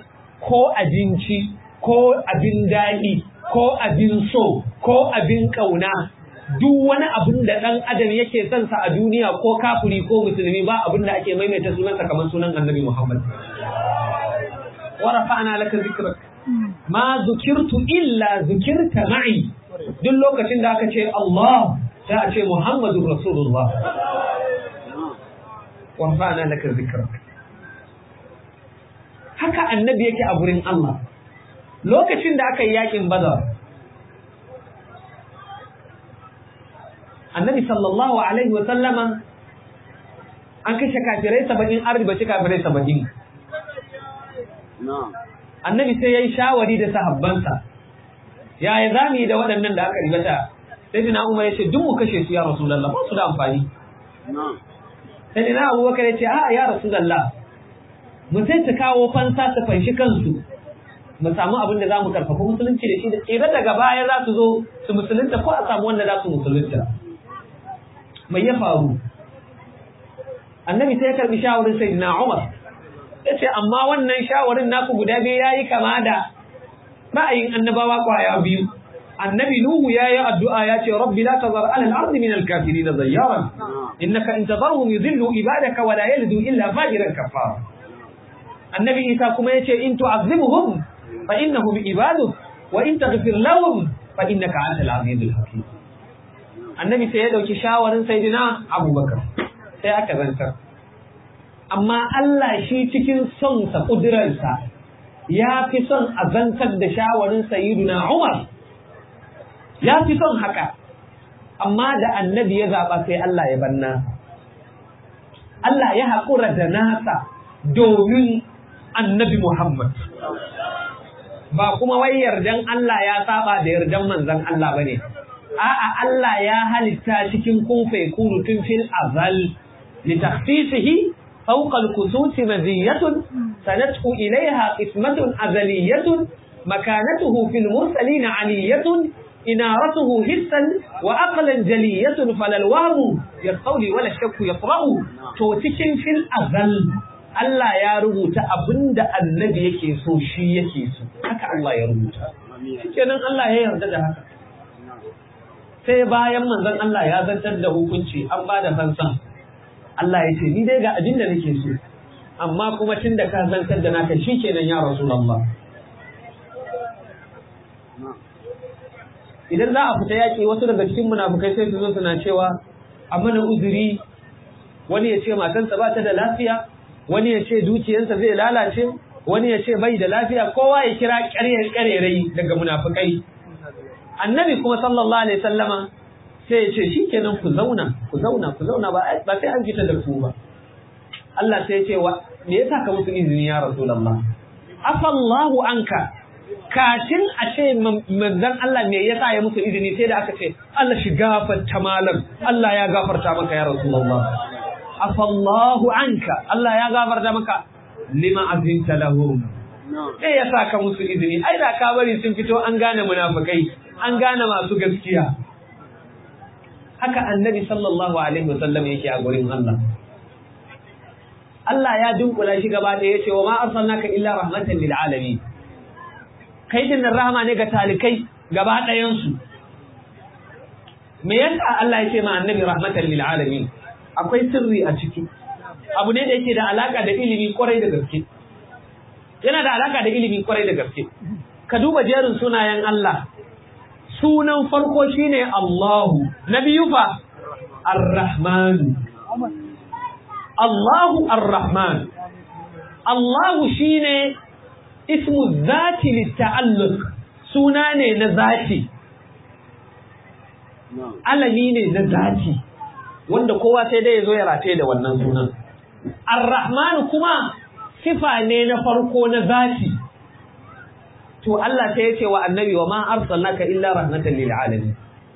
[SPEAKER 2] ko abinci ko abin daɗi ko abin so ko abin ƙauna duk wani abin da ɗan adam yake son sa a duniya ko kafiri ko musulmi ba abin da ake maimaita sunansa kamar sunan annabi Muhammad wa rafa'na laka zikrak ma zukirtu illa zukirta ma'i duk lokacin da aka ce Allah sai a ce Muhammadu Rasulullah wa rafa'na laka zikrak haka annabi yake a gurin Allah lokacin da aka yi yakin Badar annabi sallallahu alaihi wa sallama an kashe kafirai saba'in an ribaci kafirai saba'in annabi sai ya yi shawari da sahabbansa yaya za mu yi da waɗannan da aka ribata sai dina umar ya ce duk mu kashe su ya rasulallah ba su da amfani sai dina abubakar ya ce a ya rasulallah mu sai ta kawo fansa su fanshi kansu mu samu abin da za mu karfafa musulunci da shi da tsira daga baya za su zo su musulunta ko a samu wanda za su musulunta mai ya faru annabi sai ya karbi shawarin sayyidina umar ya ce amma wannan shawarin naku guda biyu ya yi kama da ra'ayin annabawa kwaya biyu annabi nuhu ya yi addu'a ya ce rabbi la tazar ala al-ardi min al-kafirin zayyaran innaka in tazarhum yudhillu ibadaka wa la yalidu illa fajiran kafara annabi isa kuma ya ce in tu'azzibuhum fa innahum ibaduk wa in taghfir lahum fa innaka antal azizul hakim annabi sai ya dauki shawarin sayyidina abubakar sai aka zantar amma Allah shi cikin sonsa ƙudurarsa ya fi son a zantar da shawarin sayiduna Umar ya fi son haka amma da annabi ya zaɓa sai Allah ya banna Allah ya haƙura da nasa domin annabi Muhammad ba kuma wai yardan Allah ya saba da yardan manzan Allah ba ne a'a Allah ya halitta cikin kunfe kunu tun fil azal li takhsisihi فوق الكسوس مزية سندعو إليها قسمة أزلية مكانته في المرسلين علية إنارته حسا وأقلا جلية فلا الوهم يستولي ولا الشك يطرأ توتكن في الأزل Allah ya rubuta abin da annabi yake so shi yake so haka Allah ya rubuta kenan Allah ya yarda da haka sai bayan manzon Allah ya zantar da hukunci an ba da fansan Allah ya ce ni dai ga abin da nake so amma kuma tun da ka zantar da naka shikenan ya Rasulullah idan za a fita yaƙi wasu daga cikin munafukai sai su zo suna cewa a mana uzuri wani ya ce matansa ba ta da lafiya wani ya ce dukiyarsa zai lalace wani ya ce bai da lafiya kowa ya kira ƙarerai daga munafukai annabi kuma sallallahu alaihi sallama sai ya ce shikenan ku zauna ku zauna ku zauna ba ba sai an fita da ku ba Allah sai ya ce wa me yasa ka musu izini ya rasulullah afallahu anka kafin a ce manzon Allah me yasa ya musu izini sai da aka ce Allah shi gafarta malam Allah ya gafarta maka ya rasulullah afallahu anka Allah ya gafarta maka lima azinta lahum sai ya saka musu izini ai da ka bari sun fito an gane munafikai an gane masu gaskiya haka annabi sallallahu alaihi wasallam yake a gurin Allah Allah ya dunkula shi gaba da yace wa ma arsalnaka illa rahmatan lil alamin kai din rahama ne ga talikai gaba ɗayan su me yasa Allah ya ce ma annabi rahmatan lil alamin akwai sirri a ciki abu ne da yake da alaka da ilimi kwarai da gaske yana da alaka da ilimi kwarai da gaske ka duba jerin sunayen Allah sunan farko shine Allahu na biyu fa Ar-Rahman Allahu Ar-Rahman Allahu shine ismu zati litta'alluq suna ne na zati alami ne na zati wanda kowa sai dai ya zo ya rataye da wannan sunan Ar-Rahman kuma sifa ne na farko na zati to Allah sai ya ce wa annabi wa ma arsalnaka illa rahmatan lil alamin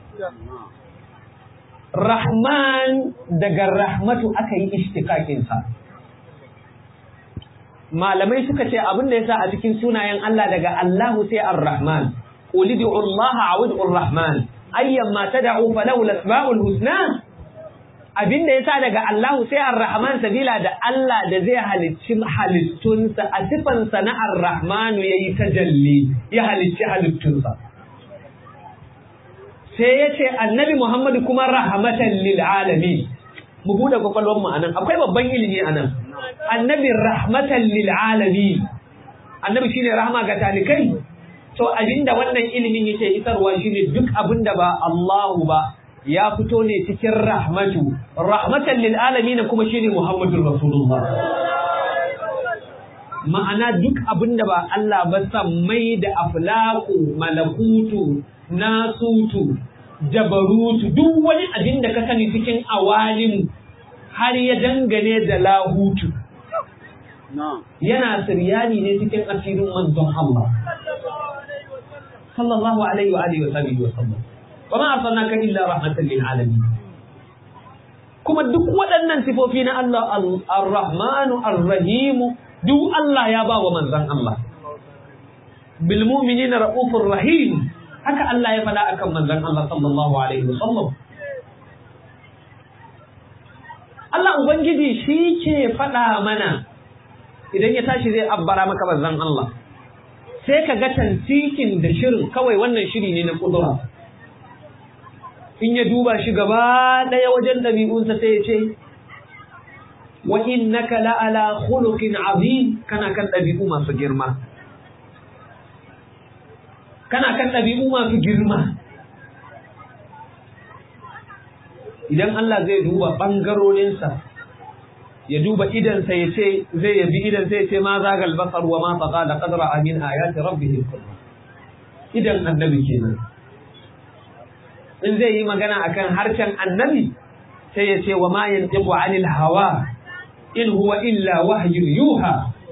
[SPEAKER 2] Rahman daga rahmatu aka yi ishtiqaqin sa malamai suka ce abin da yasa a cikin sunayen Allah daga Allahu sai Ar-Rahman qul ud'u Allah aw ud'u Ar-Rahman ayyan ma tad'u falahu al-asma'ul husna abin da ya sa daga Allahu sai Ar-Rahman sabila da Allah da zai halicci halittunsa a sifansa na Ar-Rahmanu ya yi tajalli ya halicci halittunsa. Sai ya ce annabi Muhammadu kuma rahmatan lil alami. Mu buɗe kwakwalwarmu a nan, akwai babban ilimi a nan. Annabi rahmatan lil alami. Annabi shine rahama ga talikai. To abinda wannan ilimin yake isarwa shine duk abinda ba Allahu ba ya fito ne cikin rahmatu rahmatan lil alamin kuma shine muhammadur rasulullah ma'ana duk abinda ba Allah ba mai da aflaku malakutu nasutu jabarutu duk wani abin da ka sani cikin awalim har ya dangane da lahutu yana siryani ne cikin asirin manzon Allah sallallahu alaihi wa alihi wa sahbihi wa sallam wa ma arsalnaka illa rahmatan lil alamin kuma duk waɗannan sifofi na Allah ar-Rahmanu ar-Rahim duk Allah ya ba wa manzon Allah bil mu'minina raufur rahim haka Allah ya faɗa akan manzon Allah sallallahu alaihi wa sallam Allah ubangiji shi ke faɗa mana idan ya tashi zai abbara maka manzon Allah sai ka ga tantikin da shirin kawai wannan shiri ne na kudura in ya duba shi gaba ɗaya wajen ɗabi'unsa sai ya ce wa innaka la'ala khuluqin azim kana kan ɗabi'u masu girma kana kan ɗabi'u masu girma idan Allah zai duba ɓangarorinsa ya duba idansa ya ce zai yabi idansa ya ce ma zagal basar wa ma taqa da qadra amin ayati rabbihil kubra idan annabi kenan in zai yi magana akan harshen annabi sai ya ce wa ma yantiqu anil hawa in huwa illa wahyun yuha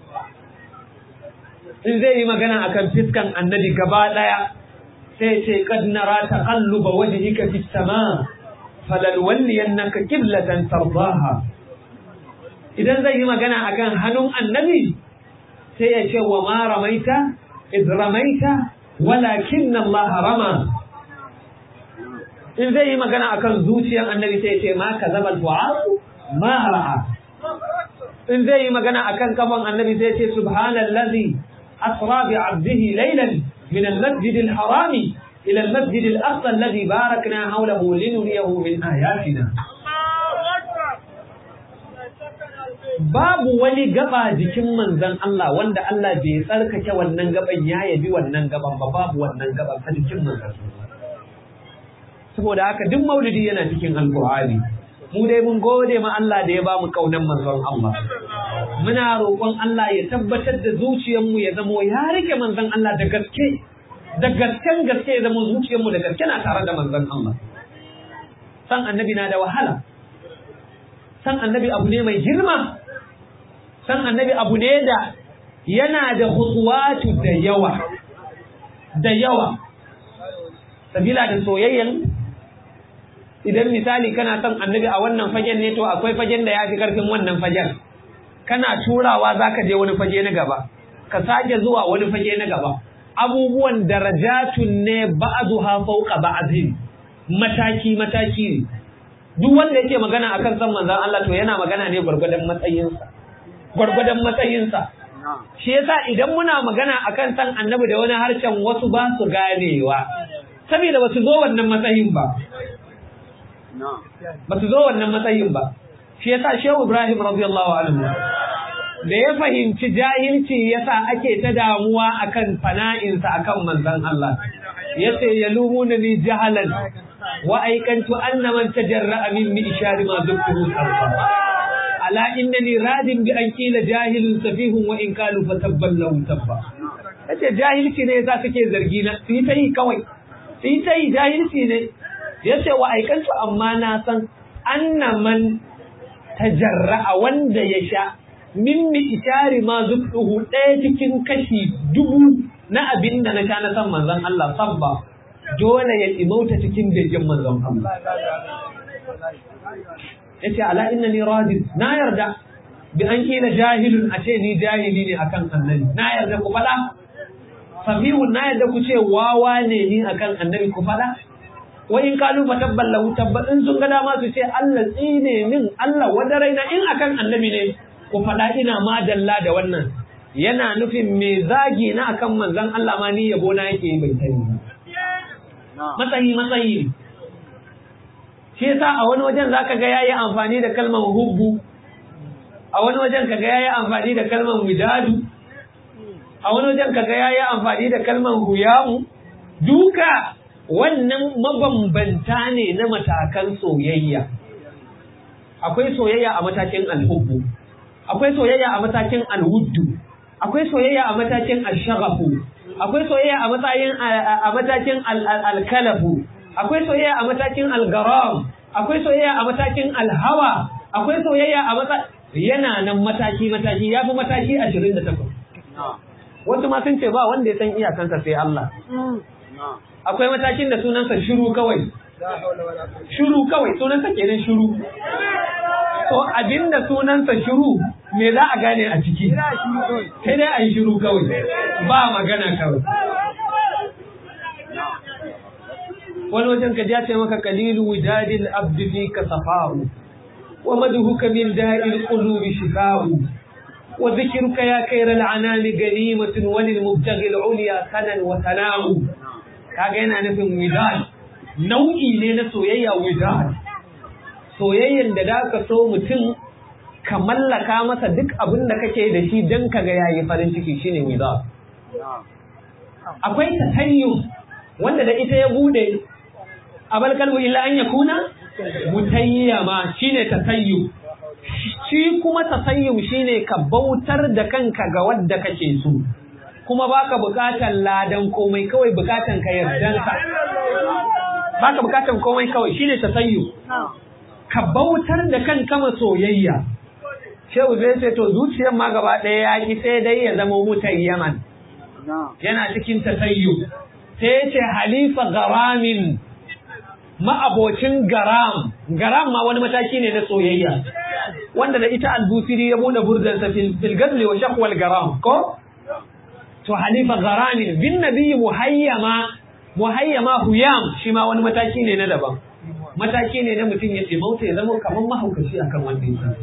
[SPEAKER 2] in zai yi magana akan fiskan annabi gaba daya sai ya ce qad nara taqalluba wajhika fis sama falalwalliyannaka qiblatan tardaha idan zai yi magana akan hannun annabi sai ya ce wa ma ramaita iz ramaita walakin Allah rama in zai yi magana akan zuciyar annabi sai ya ce ma kazaba al-fu'ad ma ra'a in zai yi magana akan kafan annabi sai ya ce subhanallazi asra bi 'abdihi laylan min al-masjid al-harami ila al-masjid al-aqsa alladhi barakna hawlahu linuriyahu min ayatina babu wani gaba jikin manzon Allah wanda Allah bai tsarkake wannan gaban ya yabi wannan gaban ba babu wannan gaban a jikin manzon saboda haka duk maulidi yana cikin alqur'ani mu dai mun gode ma Allah da ya ba mu kaunan manzon Allah muna roƙon Allah ya tabbatar da zuciyarmu ya zamo ya rike manzon Allah da gaske da gasken gaske ya zama zuciyarmu da gaske na tare da manzon Allah san annabi na da wahala san annabi abu ne mai girma san annabi abu ne da yana da khutuwatu da yawa da yawa sabila da soyayyen idan misali kana son annabi a wannan fagen ne to akwai fagen da ya fi karfin wannan fagen kana turawa za ka je wani fage na gaba ka sake zuwa wani fage na gaba abubuwan darajatun ne ba'azuha fawqa ba'dhin mataki mataki ne duk wanda yake magana akan san manzon Allah to yana magana ne gwargwadon matsayinsa gwargwadon matsayinsa shi yasa idan muna magana akan san annabi da wani harshen wasu ba su ganewa saboda ba su zo wannan matsayin ba ba su zo wannan matsayin ba shi yasa shehu ibrahim radiyallahu anhu da ya fahimci jahilci yasa ake ta damuwa akan fana'insa akan manzon Allah yace yalumuna ni jahalan wa aikantu anna man tajarra'a minni ishari ma duktuhu sarfa ala innani radin bi an kila jahilun safihun wa in kalu fatabban lahu tabba yace jahilci ne yasa suke zargi na su ta yi kawai su ta yi jahilci ne yace wa aikantu amma na san anna man tajarra'a wanda ya sha minni ishari ma duktuhu ɗaya cikin kashi dubu na abin da na sha na san manzon Allah sabba dole ya imauta cikin bejin manzon Allah yace ala innani radin na yarda bi an kila jahilun a ce ni jahili ne akan annabi na yarda ku fada safihun na yarda ku ce wawa ne ni akan annabi ku fada
[SPEAKER 3] wa in kalu fa tabballahu tabba in sun ga dama su ce Allah tsine min Allah wanda raina in akan annabi ne ku faɗa ina madalla da wannan yana nufin me zagi na akan manzon Allah ma ni yabo na yake bai sani matsayi matsayi shi yasa a wani wajen zaka ga yayi amfani da kalmar hubbu a wani wajen kaga yayi amfani da kalmar widadu a wani wajen kaga yayi amfani da kalmar huyamu duka wannan mabambanta ne na matakan soyayya akwai soyayya a matakin alhubbu akwai soyayya a matakin alwuddu akwai soyayya a matakin alshaghafu akwai soyayya a matakin a matakin alkalafu akwai soyayya a matakin algaram akwai soyayya a matakin alhawa akwai soyayya a matakin yana nan mataki mataki yafi mataki 28 wasu ma sun ce ba wanda ya san iyakansa sai Allah akwai matakin da sunansa shiru kawai shiru kawai sunansa kenan shiru to abinda sunansa shiru me za a gane a ciki sai dai a yi shiru kawai ba magana kawai wani wajen ka ja ce maka kalilu widadil abdi fi ka safa'u wa madhuka min da'il qulubi shifa'u wa dhikruka ya khayral anami ganimatun wa lil mubtaghi al ulya sanan wa sana'u kaga yana nufin widad nau'i ne na soyayya widad soyayyen da da ka so mutum ka mallaka masa duk abin da kake da shi don ka ga yayi farin ciki shine widad akwai tasayyu wanda da ita ya bude abal kalbu illa an yakuna mutayyama shine tasayyu shi kuma tasayyu shine ka bautar da kanka ga wadda kake so kuma baka bukatan ladan komai kawai bukatan ka yardansa baka bukatan komai kawai shine tasayyu ka bautar da kanka ma soyayya shehu zai ce to zuciyar ma gaba ɗaya ya ki sai dai ya zama mutan yaman yana cikin tasayyu sai ce halifa garamin ma'abocin garam garam ma wani mataki ne na soyayya wanda da ita albusiri ya bude burdansa fil gazli wa shaqwal garam ko to halifa garamin bin nabiyyi muhayyama muhayyama huyam shi ma wani mataki ne na daban mataki ne na mutum ya ce mauta ya zama kamar mahaukaci akan wanda ya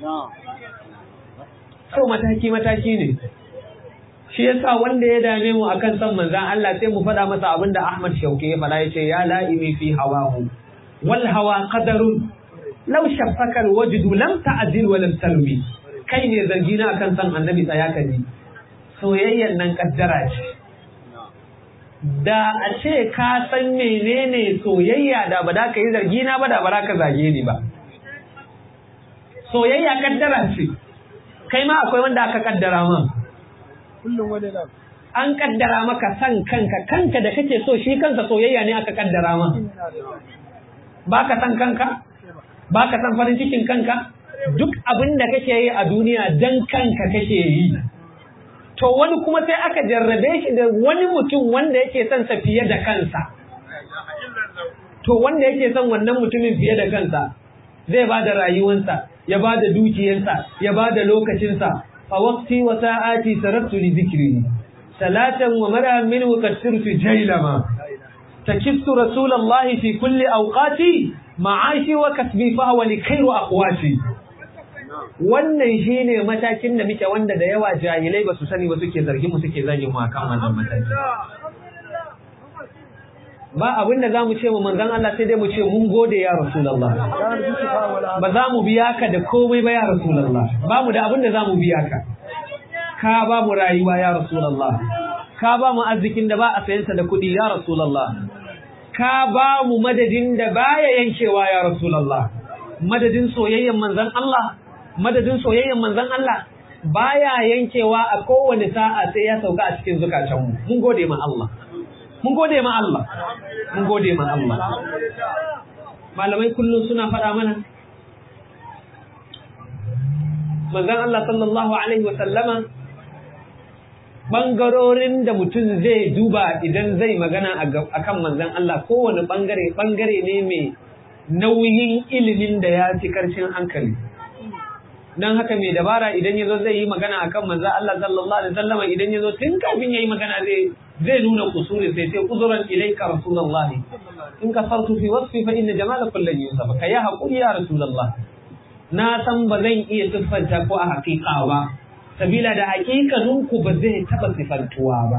[SPEAKER 3] so mataki mataki ne shi yasa wanda ya dame mu akan san manzan Allah sai mu faɗa masa abinda Ahmad Shauki ya faɗa yace ya la'imi fi hawahu wal hawa qadarun law shaffaka al wajdu lam ta'dil wa lam talmi kai ne zargi na akan san annabi tsaya ka ji soyayyan nan kaddara ce da a ce ka san menene soyayya da ba da ka yi zargi na ba da ba ka zage ni ba soyayya kaddara ce kai ma akwai wanda aka kaddara ma an kaddara maka san kanka kanka da kake so shi kansa soyayya ne aka kaddara ma ba ka san kanka ba ka san farin cikin kanka duk abin da kake yi a duniya dan kanka kake yi to wani kuma sai aka jarrabe shi da wani mutum wanda yake son sa fiye da kansa to wanda yake son wannan mutumin fiye da kansa zai ba da rayuwansa ya ba da dukiyarsa ya ba da lokacinsa a waqti wa sa'ati sarabtu li dhikri salatan wa mar'a min wa kasirtu jailama takiftu rasulullahi fi kulli awqati ma'ashi wa kasbi fa huwa li khairu aqwati wannan shine matakin da muke wanda da yawa jahilai ba su sani ba suke zargin mu suke zagin mu akan wannan mataki ba abin da zamu ce mu manzon Allah sai dai mu ce mun gode ya rasulullah ba za mu biya ka da komai ba ya rasulullah ba mu da abin da zamu biya ka ka ba mu rayuwa ya rasulullah ka ba mu arzikin da ba a sayansa da kuɗi ya rasulullah ka ba mu madadin da baya yankewa ya rasulullah madadin soyayyen manzon Allah madadin soyayyen manzon Allah baya yankewa a kowane sa'a sai ya sauka a cikin zukatanmu mun gode ma Allah mun gode ma Allah mun gode ma Allah malamai kullum suna faɗa mana manzon Allah sallallahu alaihi wasallama bangarorin da mutum zai duba idan zai magana akan manzon Allah kowane bangare bangare ne mai nauyin ilimin da ya fi karshen hankali dan haka mai dabara idan yazo zai yi magana akan manzo Allah sallallahu alaihi wasallam idan yazo tun kafin yayi magana zai zai nuna kusuri sai sai uzuran ilaika rasulullah in ka sartu fi wasfi fa inna jamala kullun yusaf ka ya hakuri ya rasulullah na san ba zan iya siffanta ko a hakika ba sabila da hakikanin ku ba zai taba sifantuwa ba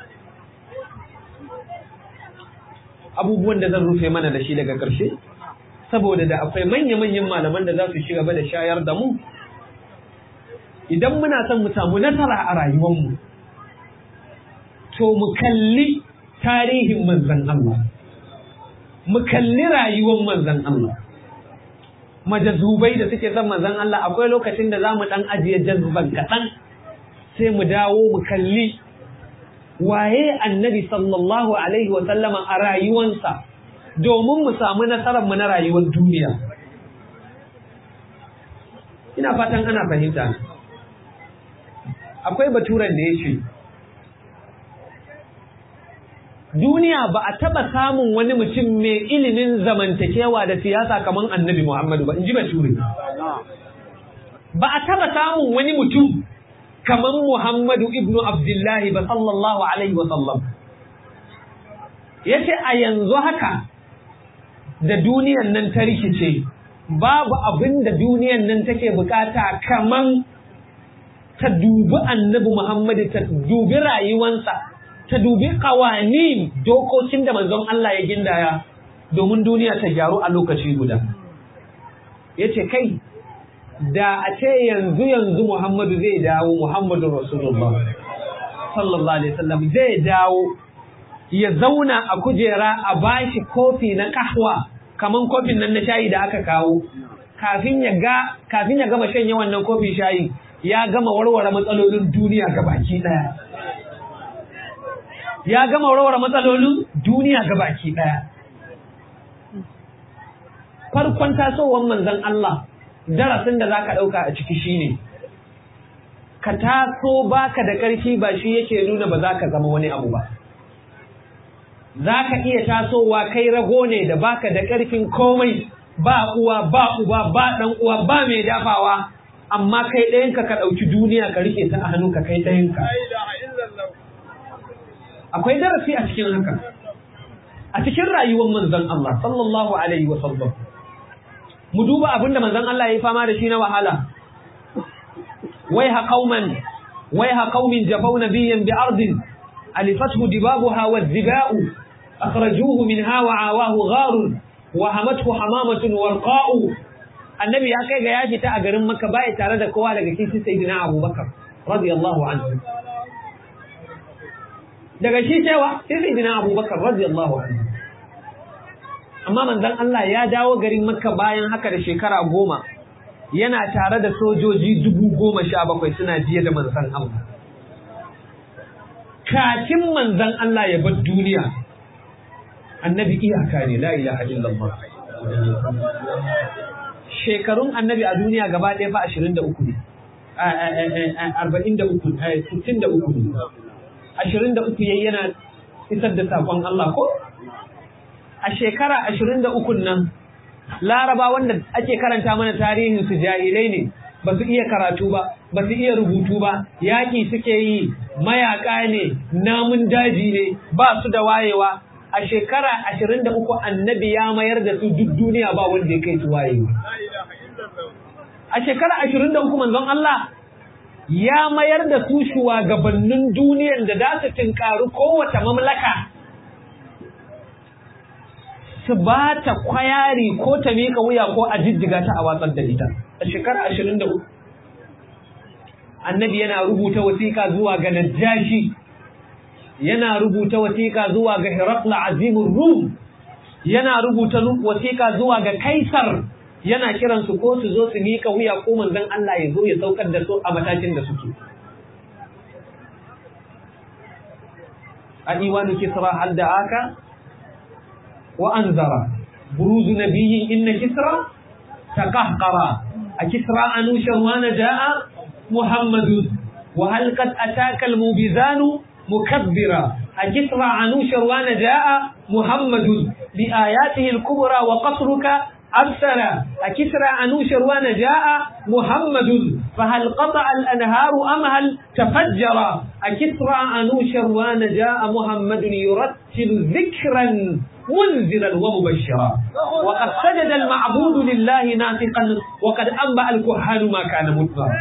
[SPEAKER 3] abubuwan da zan rufe mana da shi daga ƙarshe saboda da akwai manya-manyan malaman da za su shiga da shayar da mu idan muna son mu samu nasara a rayuwarmu to mu kalli tarihin manzan Allah mu kalli rayuwar manzan Allah majazubai da suke son manzan Allah akwai lokacin da za mu ɗan ajiye jazban kaɗan sai mu dawo mu kalli waye annabi sallallahu alaihi wa sallama a rayuwansa domin mu samu nasarar mu na rayuwar duniya ina fatan ana fahimta akwai baturan da ya ce duniya ba a taba samun wani mutum mai ilimin zamantakewa da siyasa kamar annabi Muhammadu ba in ji bature ba a taba samun wani mutum kamar Muhammadu ibnu Abdullahi ba sallallahu alaihi wa sallam yace a yanzu haka da duniyan nan ta rikice babu abin da duniyan nan take bukata kaman ta dubi annabi Muhammadu ta dubi rayuwansa ta dubi kawani dokokin da manzon Allah ya gindaya domin duniya ta gyaru a lokaci guda yace kai da a ce yanzu yanzu Muhammadu zai dawo Muhammadu Rasulullah sallallahu alaihi wasallam zai dawo ya zauna a kujera a bashi kofi na kahwa kaman kofin nan na shayi da aka kawo kafin ya ga kafin ya gama shanye wannan kofin shayi ya gama warware matsalolin duniya gabaki daya ya gama warware matsalolin duniya gabaki daya farkon tasowar manzon Allah darasin da zaka dauka a ciki shine ka taso baka da karfi ba shi yake nuna ba za ka zama wani abu ba za ka iya tasowa kai rago ne da baka da ƙarfin komai ba uwa ba uba ba ɗan uwa ba mai dafawa amma kai ɗayanka ka ɗauki duniya ka rike ta a hannunka kai ɗayanka akwai darasi a cikin haka a cikin rayuwar manzon Allah sallallahu alaihi wa sallam mu duba abinda manzon Allah ya yi fama da shi na wahala wai ha qauman wai ha qaumin jafau nabiyyan bi ardin alifathu dibabuha wa dhiba'u أخرجوه منها وعاواه غار وهمته حمامة ورقاء النبي ya kai ga ya fita a garin Makka bai tare da kowa daga cikin sayyidina Abu Bakar radiyallahu anhu daga shi cewa sai sayyidina Abu Bakar radiyallahu anhu amma manzon Allah ya dawo garin Makka bayan haka da shekara goma yana tare da sojoji dubu goma sha bakwai suna jiya da manzon Allah kafin manzon Allah ya bar duniya annabi iyaka ne la ilaha illallah shekarun annabi a duniya gaba ɗaya fa ashirin da uku ne arba'in da uku sittin da uku ne ashirin da uku yayi yana isar da saƙon Allah ko a shekara ashirin da ukun nan laraba wanda ake karanta mana tarihin su jahilai ne ba su iya karatu ba ba su iya rubutu ba yaƙi suke yi mayaƙa ne namun daji ne ba su da wayewa a shekara ashirin da uku annabi ya mayar da su duk duniya ba wanda ya kai su wayewa a shekara ashirin da uku manzon Allah ya mayar da su shugabannin duniyar da za su tinkaru kowace mamlaka su ba ta kwayari ko ta miƙa wuya ko a jijjiga ta a watsar da ita a shekara ashirin da uku annabi yana rubuta wasiƙa zuwa ga najashi yana rubuta wasiƙa zuwa ga hirakla azimin rum yana rubuta wasiƙa zuwa ga kaisar yana kiransu ko su zo su miƙa wuya ko manzon Allah ya zo ya saukar da su a matakin da suke a iwanu kisra hal da aka wa anzara buruzu nabiyyi inna kisra taqahqara a kisra anushan wa najaa muhammadun wa hal qad ataka al mubizanu mukabbira a kisra anushan wa najaa muhammadun bi ayatihi al kubra wa qasruka أرسل أكسرى أنوشروان جاء محمد فهل قطع الأنهار أم هل تفجر أكسرى أنوشروان جاء محمد يرتل ذكرا منذرا ومبشرا وقد سجد المعبود لله ناطقا وقد أنبأ الكهان ما كان مطلقا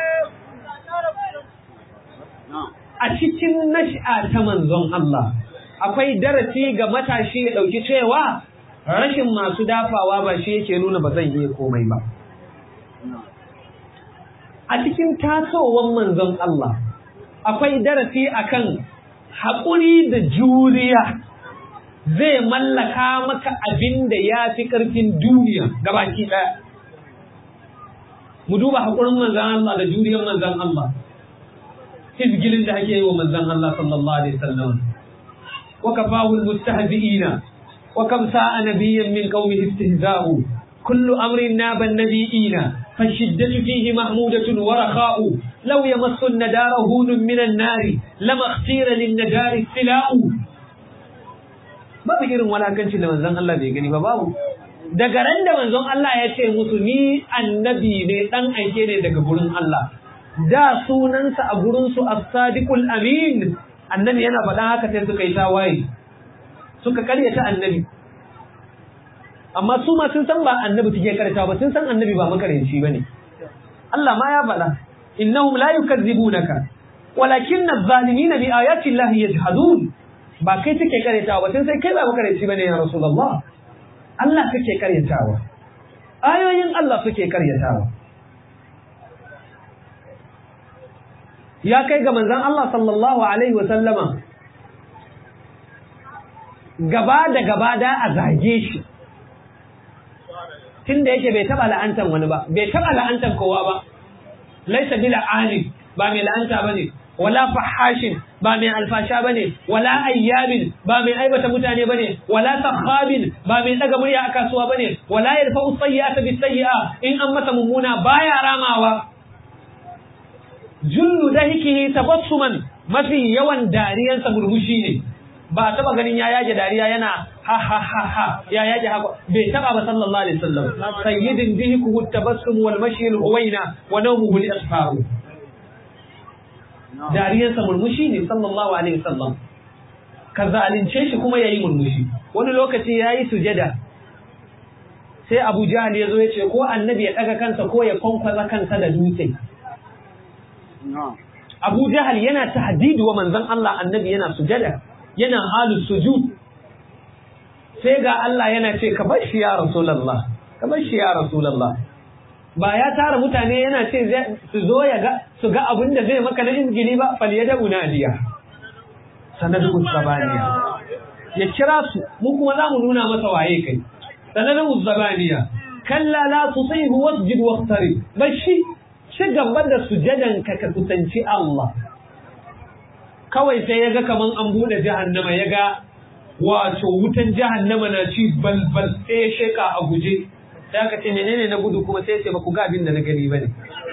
[SPEAKER 3] a cikin nash'a ta manzon Allah akwai darasi ga matashi ya ɗauki cewa rashin masu dafawa ba shi yake nuna ba zan iya komai ba a cikin tasowar manzon Allah akwai darasi akan haƙuri da juriya zai mallaka maka abin da ya fi ƙarfin duniya gabaki ɗaya mu duba haƙurin manzon Allah da juriyar manzon Allah izgilin da ake yi wa manzon Allah sallallahu alaihi wasallam wa kafahu almustahzi'ina wa kam sa'a nabiyyan min qaumihi istihza'u kullu amrin naba an-nabiyina فالشدة فيه محمودة ورخاء لو يمس الندار هون من النار لما اختير للندار السلاء babu irin walakancin da manzon Allah bai gani ba babu daga ran da manzon Allah ya ce musu ni annabi ne dan aike ne daga gurin Allah da sunansa a gurinsu as-sadiqul amin annabi yana faɗa haka sai suka yi tawaye suka karyata annabi amma su ma sun san ba annabi suke karyata ba sun san annabi ba makaranci bane Allah ma ya faɗa innahum la yukazzibunaka walakinna adh-dhalimina bi ayati llahi yajhadun ba kai suke karyatawa ba sun sai kai ba makaranci bane ya rasulullah Allah kake karyatawa ayoyin Allah suke karyatawa ya kai ga manzan Allah sallallahu Alaihi wasallama gaba da gaba da a zage shi tun da yake bai taɓa la'antar wani ba bai taɓa la'antar kowa ba laisa bila alim ba mai la'anta ba ne wala fahashin ba mai alfasha ba ne wala ayyamin ba mai aibata mutane ba ne wala sakhabin ba mai daga murya a kasuwa ba ne wala yarfa'u sayyi'ata bis sayyi'a in an masa mummuna baya ramawa jullu dahikihi tabassuman mafi yawan dariyansa murmushi ne ba taba ganin ya yage dariya yana ha ha ha ha ya yage haka bai taba ba sallallahu alaihi wasallam sayyidin dihikuhu tabassum wal mashi al huwaina wa nawmuhu al asfar dariyansa murmushi ne sallallahu alaihi wasallam ka zalunce shi kuma yayi murmushi wani lokaci yayi sujada sai Abu Jahl ya zo ya ce ko annabi ya daga kansa ko ya kwankwaza kansa da dutse Abu Jahal yana tahdidi wa manzon Allah annabi yana sujada yana halin sujud sai ga Allah yana ce ka bar shi ya Rasulullah ka bar shi ya Rasulullah ba ya tara mutane yana ce su zo ya ga su ga abin da zai maka na injili ba fal yada unadiya sanadu zabaniya ya kira su mu kuma za mu nuna masa waye kai sanadu zabaniya kalla la tusihu wasjud waqtari bashi ci gaba da sujadanka ka kusanci Allah kawai sai ya ga kaman an buɗe jahannama ya ga wato wutan jahannama na ci balbal sai ya sheka a guje sai aka ce menene na gudu kuma sai ya ce ba ku ga abin da na gani ba ne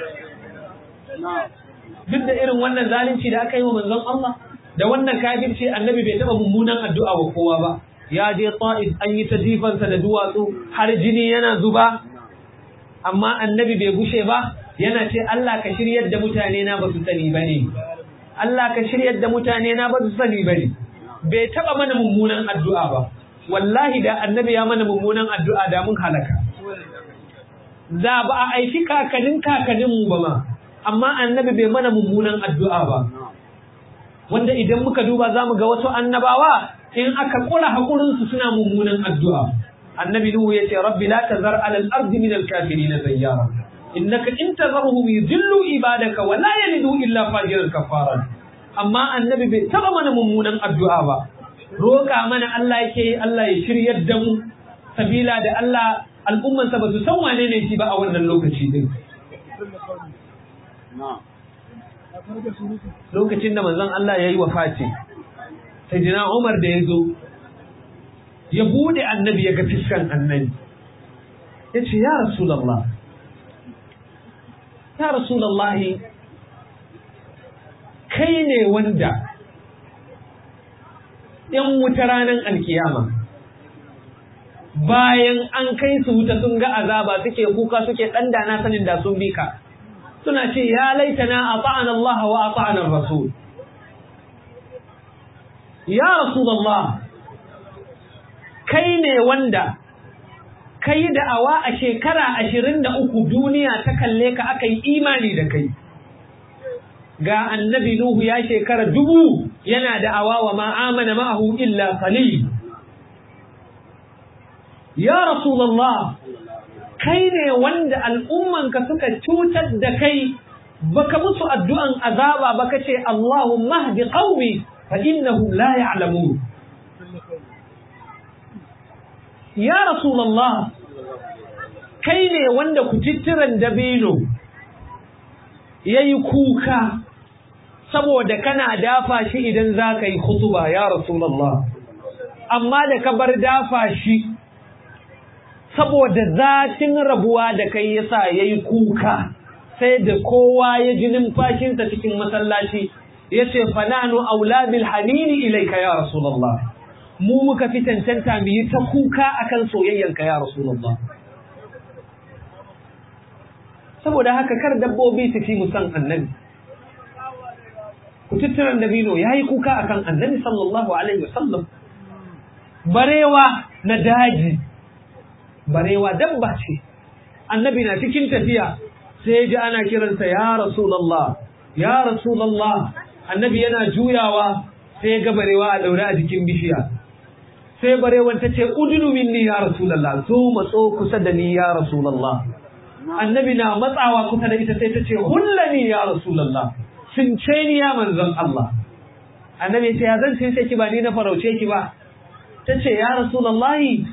[SPEAKER 3] duk da irin wannan zalunci da aka yi wa manzon Allah da wannan kafirci annabi bai taɓa mummunan addu'a wa kowa ba ya je ta'if an yi ta jifansa da duwatsu har jini yana zuba amma annabi bai gushe ba yana ce Allah ka shiryar da mutane na ba su sani ba ne Allah ka shiryar da mutane na ba su sani ba ne bai taɓa mana mummunan addu'a ba wallahi da annabi ya mana mummunan addu'a da mun halaka da ba a aiki kakanin kakaninmu ba ma amma annabi bai mana mummunan addu'a ba wanda idan muka duba za mu ga wasu annabawa in aka kula haƙurinsu suna mummunan addu'a annabi nuhu ya ce rabbi la tazar alal ardi min al kafirin zayyara innaka in tazarhum yudillu ibadaka wa la yalidu illa fajiran kafaran amma annabi bai taba mana mummunan addu'a ba roƙa mana Allah yake Allah ya shiryar da mu sabila da Allah al'ummansa ba su san wane ne shi ba a wannan lokaci din lokacin da manzon Allah ya yi wafati sai jina Umar da ya zo ya bude annabi ya ga fiskan annabi ya ce ya rasulallah ya rasulallah kai ne wanda ‘yan wuta ranar alkiyama bayan an kai su wuta sun ga azaba suke kuka suke ɗandana sanin da sun bi ka suna ce ya laitana a ta'an Allah wa a ta'an Rasul ya Rasulullah kai ne wanda kai da'awa a shekara ashirin da uku duniya ta kalle ka aka yi imani da kai ga annabi Nuhu ya shekara dubu yana da'awa wa ma'amana ma'ahu illa qalil ya Rasulullah kai ne wanda al'ummanka suka cutar da kai baka musu addu'an azaba baka ce Allahumma hdi qaumi fa innahum la ya'lamun ya Rasulullah kai ne wanda kutittiran dabino yayi kuka saboda kana dafa shi idan zaka yi khutuba ya Rasulullah amma da ka bar dafa shi saboda zatin rabuwa da kai yasa yayi kuka sai da kowa ya ji numfashinsa cikin masallaci yace fananu aula bil hanini ilayka ya rasulullah mu muka fi tantanta mu yi ta kuka akan soyayyanka ya rasulullah saboda haka kar dabbobi su fi mu san annabi ku tattaran dabino yayi kuka akan annabi sallallahu alaihi wasallam barewa na daji barewa dabba ce annabi na cikin tafiya sai ji ana kiransa ya rasulullah ya rasulullah annabi yana juyawa sai ga barewa a daure a jikin bishiya sai barewan ta ce udunu minni ya rasulullah zo matso kusa da ni ya rasulullah annabi na matsawa kusa da ita sai ta ce hullani ya rasulullah sun ce ni ya manzon Allah annabi ya ce ya zan ce ki ba ni na farauce ki ba ta ce ya rasulullahi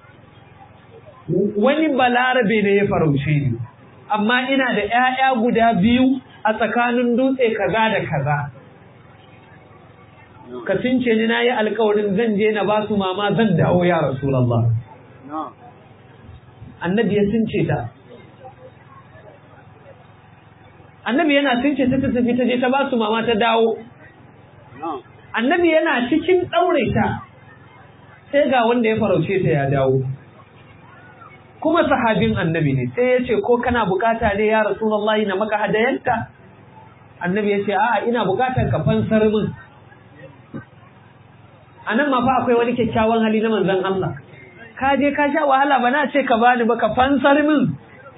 [SPEAKER 3] wani balarabe ne ya farauce ni amma ina da ‘ya'ya guda biyu a tsakanin dutse kaza da kaza ka cince ni na yi alkawarin zan je na ba su mama zan dawo ya rasulallah annabi ya cince ta annabi yana cince ta tafi ta je ta ba su mama ta dawo annabi yana cikin ɗaure ta sai ga wanda ya farauce ta ya dawo kuma sahabin annabi ne sai ya ce ko kana bukata ne ya rasulullahi na maka hadayanta annabi ya ce a'a ina bukatar ka fansar min anan ma fa akwai wani kyakkyawan hali na manzon Allah ka je ka sha wahala ba na ce ka bani ba ka fansar min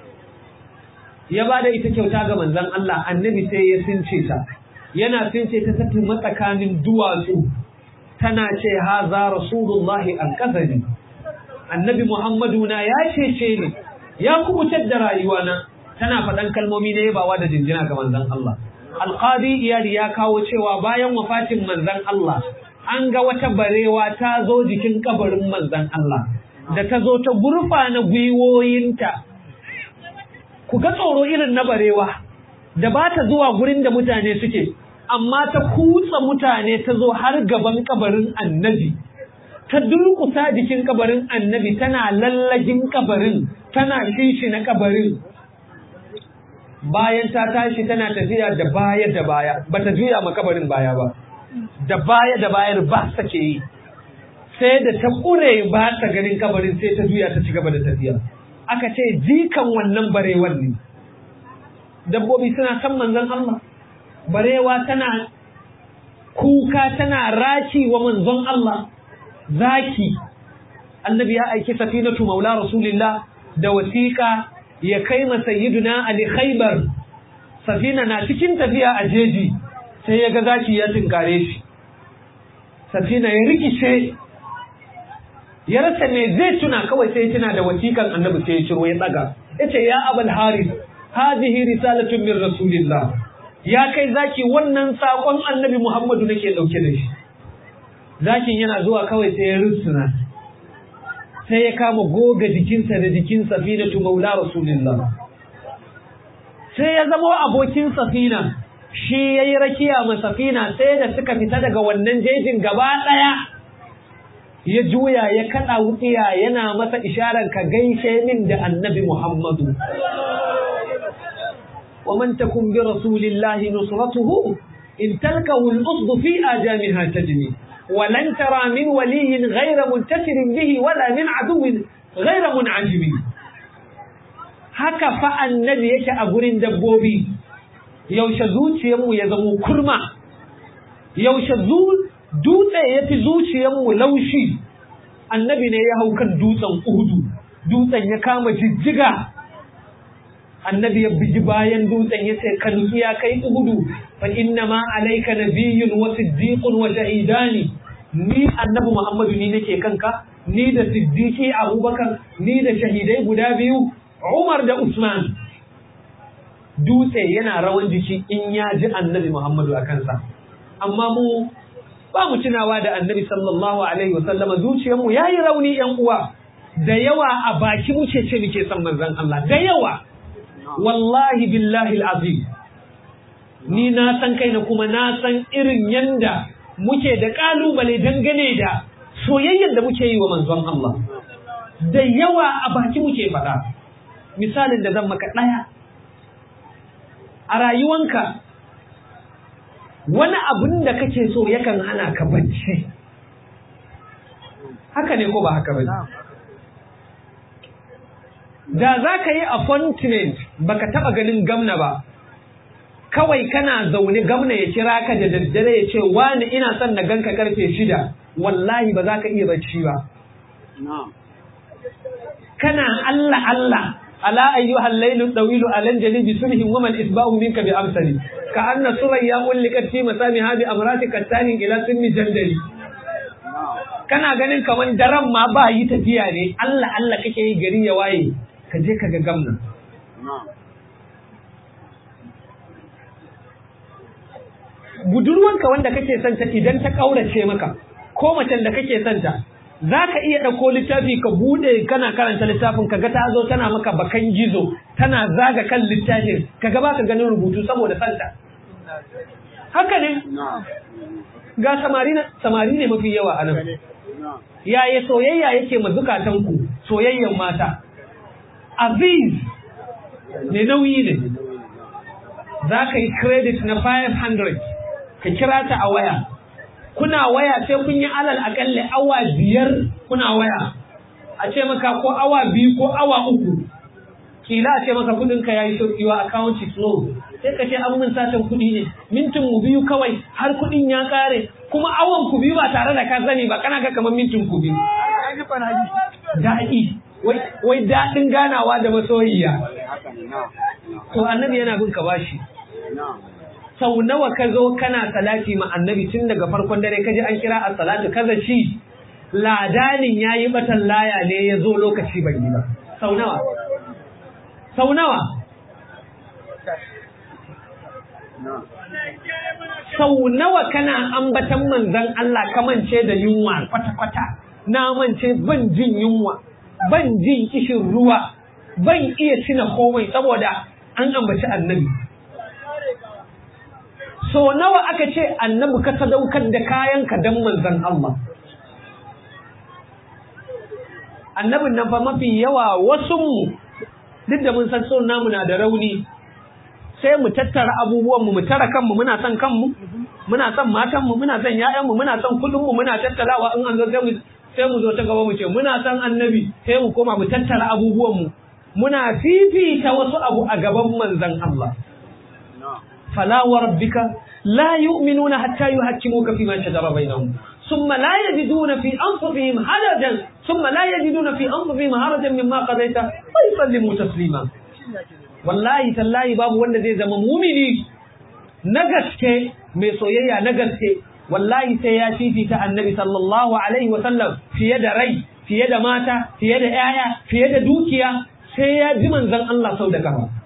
[SPEAKER 3] ya bada ita kyauta ga manzon Allah annabi sai ya since ta yana since ta tafi matsakanin duwatsu tana ce haza rasulullahi alkazari annabi Muhammadu na ya cece ni ya kubutar da rayuwana tana faɗan kalmomi na yabawa da jinjina ga manzon Allah alqadi iyali ya kawo cewa bayan wafatin manzon Allah an ga wata barewa ta zo jikin kabarin manzon Allah da ta zo ta gurfa na gwiwoyinta ku ga tsoro irin na barewa da ba ta zuwa gurin da mutane suke amma ta kutsa mutane ta zo har gaban kabarin annabi ta durkusa jikin kabarin annabi tana lallagin kabarin tana shishi na kabarin bayan ta tashi tana tafiya da baya da baya bata juya ma kabarin baya ba da baya da bayar ba sake yi sai da ta kure ba ta ganin kabarin sai ta juya ta ci gaba da tafiya aka ce jikan wannan barewan ne dabbobi suna san manzon Allah barewa tana kuka tana raki wa manzon Allah zaki annabi ya aiki safinatu maula rasulillah da wasiƙa ya kai ma sayyiduna ali khaybar safina na cikin tafiya a jeji sai ya ga zaki ya tinkare shi safina ya rikice ya rasa me zai tuna kawai sai ya tuna da wasiƙan annabi sai ya ciro ya daga yace ya abul haris hadhihi risalatun min rasulillah ya kai zaki wannan sakon annabi muhammadu nake dauke da shi zakin yana zuwa kawai sai ya rusuna sai ya kama goga jikinsa da jikin safinatu maula rasulillah sai ya zama abokin safina shi ya yi rakiya ma safina sai da suka fita daga wannan jejin gaba ɗaya ya juya ya kaɗa wutsiya yana masa isharar ka gaishe min da annabi muhammadu ومن تكن برسول الله نصرته إن تلكه الأصد في آجامها تجني ولن ترى من ولي غير منتصر به ولا من عدو غير منعجم haka fa annabi yake a gurin dabbobi yaushe zuciyarmu ya zamo kurma yaushe dutse ya fi zuciyarmu laushi annabi ne ya hau kan dutsen uhudu dutsen ya kama jijjiga annabi ya bigi bayan dutsen ya ce ka nutsu ya kai uhudu fa inna ma alayka nabiyyun wa siddiqun wa shahidani ni annabi muhammadu ni nake kanka ni da siddiqi abubakar ni da shahidai guda biyu umar da usman dutse yana rawan jiki in ya ji annabi muhammadu a kansa amma mu ba mu tunawa da annabi sallallahu alaihi wasallama zuciyarmu yayi rauni yan uwa da yawa a baki muke ce muke son manzon Allah da yawa wallahi billahi azim ni na san kaina kuma na san irin yanda muke da kalubale dangane da soyayyar da muke yi wa manzon Allah da yawa a baki muke faɗa misalin da zan maka ɗaya a rayuwanka wani abin da kake so yakan hana ka bacci haka ne ko ba haka ba da za ka yi appointment baka taba ganin gamna ba kawai kana zaune gamna ya kira ka da daddare ya ce wani ina son na ganka karfe shida wallahi ba za ka iya bacci ba kana Allah Allah ala ayyuhal laylu dawilu alan jalibi subhin wa man isbahu minka bi amsali ka anna surayya ullikat fi masami hadi amrati kattanin ila sunni jandali kana ganin kaman daren ma ba yi tafiya ne Allah Allah kake yi gari ya waye ka je ka ga gamna budurwanka wanda kake santa idan ta kaurace maka ko macen da kake santa za ka iya ɗauko littafi ka buɗe kana karanta littafin ka ga ta zo tana maka bakan gizo tana zaga kan littafin ka ga baka ganin rubutu saboda santa haka ne ga samari samari ne mafi yawa a nan yaya soyayya yake ma zukatanku soyayyan mata aziz ne nauyi ne za ka yi credit na 500 ka kira ta a waya kuna waya sai kun yi alal akalle awa biyar kuna waya a ce maka ko awa biyu ko awa uku kila a ce maka kudin ka yayi saukiwa account is low sai ka ce an mun satan kudi ne mintin mu biyu kawai har kudin ya kare kuma awan ku biyu ba tare da ka sani ba kana ga kamar mintin ku biyu daɗi wai wai daɗin ganawa da masoyiya to annabi yana bin ka bashi sau nawa ka zo kana salati ma annabi tun daga farkon dare kaji an kira a salatu kaza ci ladanin ya yi batan laya ne ya zo lokaci ban yi ba sau nawa sau nawa sau nawa kana ambatan manzan Allah kamance da yunwa kwata-kwata na mance ban jin yunwa ban jin kishin ruwa ban iya cina komai saboda an ambaci annabi so nawa aka ce annabi ka sadaukar da kayanka don manzan Allah annabin nan fa mafi yawa wasu mu duk da mun san son namu na da rauni sai mu tattara abubuwanmu mu tara kanmu muna son kanmu muna son matanmu muna son ƴaƴanmu muna son kuɗinmu muna tattalawa in an zo sai mu zo ta gaba mu ce muna son annabi sai mu koma mu tattara abubuwanmu muna fifita wasu abu a gaban manzan Allah فلا وربك لا يؤمنون حتى يحكموك فيما شجر بينهم ثم لا يجدون في أنفسهم حرجا ثم لا يجدون في أنفسهم حرجا مما قضيت ويسلموا تسليما والله تالله باب wanda zai zama mumini na gaske mai soyayya na gaske wallahi sai ya fifita annabi sallallahu alaihi wa sallam fiye da rai fiye da mata fiye da yaya fiye da dukiya sai ya ji manzon Allah sau da kafa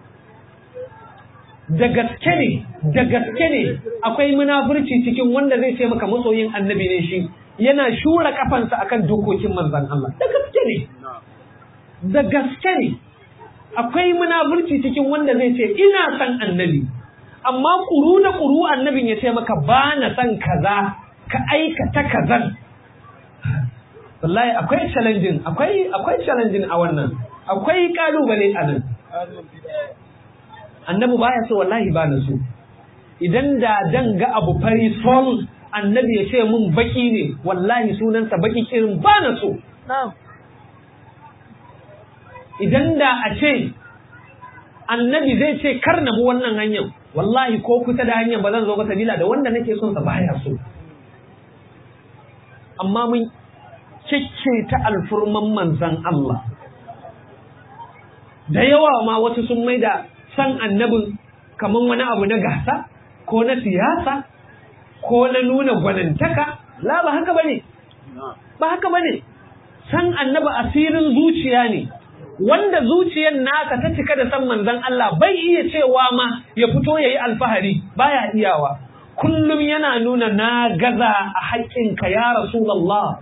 [SPEAKER 3] da gaske ne da gaske ne akwai munafurci cikin wanda zai ce maka masoyin annabi ne shi yana shura kafansa akan dokokin manzon Allah da gaske ne da gaske ne akwai munafurci cikin wanda zai ce ina son annabi amma kuru da kuru annabin ya ce maka ba na son kaza ka aikata kazan wallahi akwai challenging akwai akwai challenging a wannan akwai kalubale a nan annabi baya so wallahi ba na so idan da dan ga abu fari sol annabi ya ce mun baki ne wallahi sunansa baki irin ba na so idan da a ce annabi zai ce kar na bi wannan hanyar wallahi ko kusa da hanyar ba zan zo ba sabila da wanda nake son sa baya so amma mun kicce ta alfurman manzan Allah da yawa ma wasu sun mai da san annabin kamar wani abu na gasa ko na siyasa ko na nuna gwanantaka la ba haka bane ba haka bane san annabi asirin zuciya ne wanda zuciyar naka ta cika da san manzon Allah bai iya cewa ma ya fito yayi alfahari baya iyawa kullum yana nuna na gaza a haƙƙinka ya rasulullah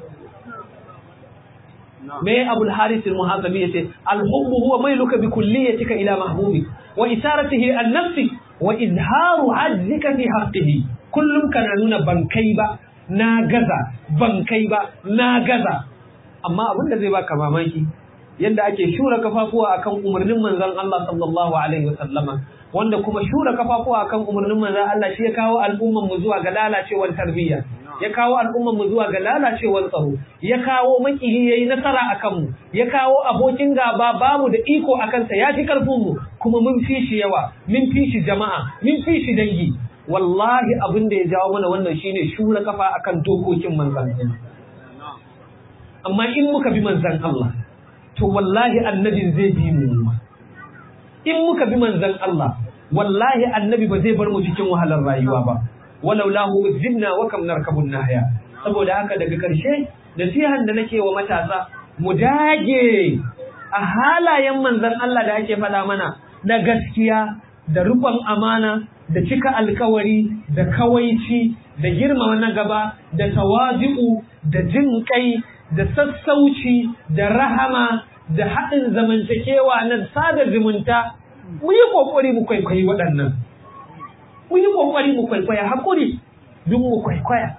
[SPEAKER 3] me abul harith al-muhasabi yace al-hubbu huwa mailuka bi kulliyatika ila mahbubi wa isaratihi an-nafsi wa izharu ajzika fi haqqihi kullum kana nuna ban kai ba na gaza ban kai ba na gaza amma abin da zai baka mamaki yadda ake shura kafafuwa akan umarnin manzon Allah sallallahu alaihi wasallama wanda kuma shura kafafuwa akan umarnin manzon Allah shi ya kawo al'umman mu zuwa ga lalacewar tarbiyya ya kawo al'umman mu zuwa ga lalacewar tsaro ya kawo makiyi yayi nasara akan mu ya kawo abokin gaba bamu da iko akan sa ya fi karfin mu kuma mun fi shi yawa mun fi shi jama'a mun fi shi dangi wallahi abin da ya jawo mana wannan shine shura kafa akan dokokin manzon Allah amma in muka bi manzon Allah to wallahi annabin zai bi mu in muka bi manzon Allah wallahi annabi ba zai bar mu cikin wahalar rayuwa ba walau lahu uzibna wa kam narkabun nahya saboda haka daga karshe nasihan da nake wa matasa mu dage a halayen manzon Allah da ake faɗa mana na gaskiya da rubon amana da cika alkawari da kawaici da girmama na gaba da tawazi'u da jin kai da sassauci da rahama da haɗin zamantakewa na sada zumunta mu yi ƙoƙari mu kwaikwayi waɗannan mu yi ƙoƙari mu kwaikwaya haƙuri duk mu kwaikwaya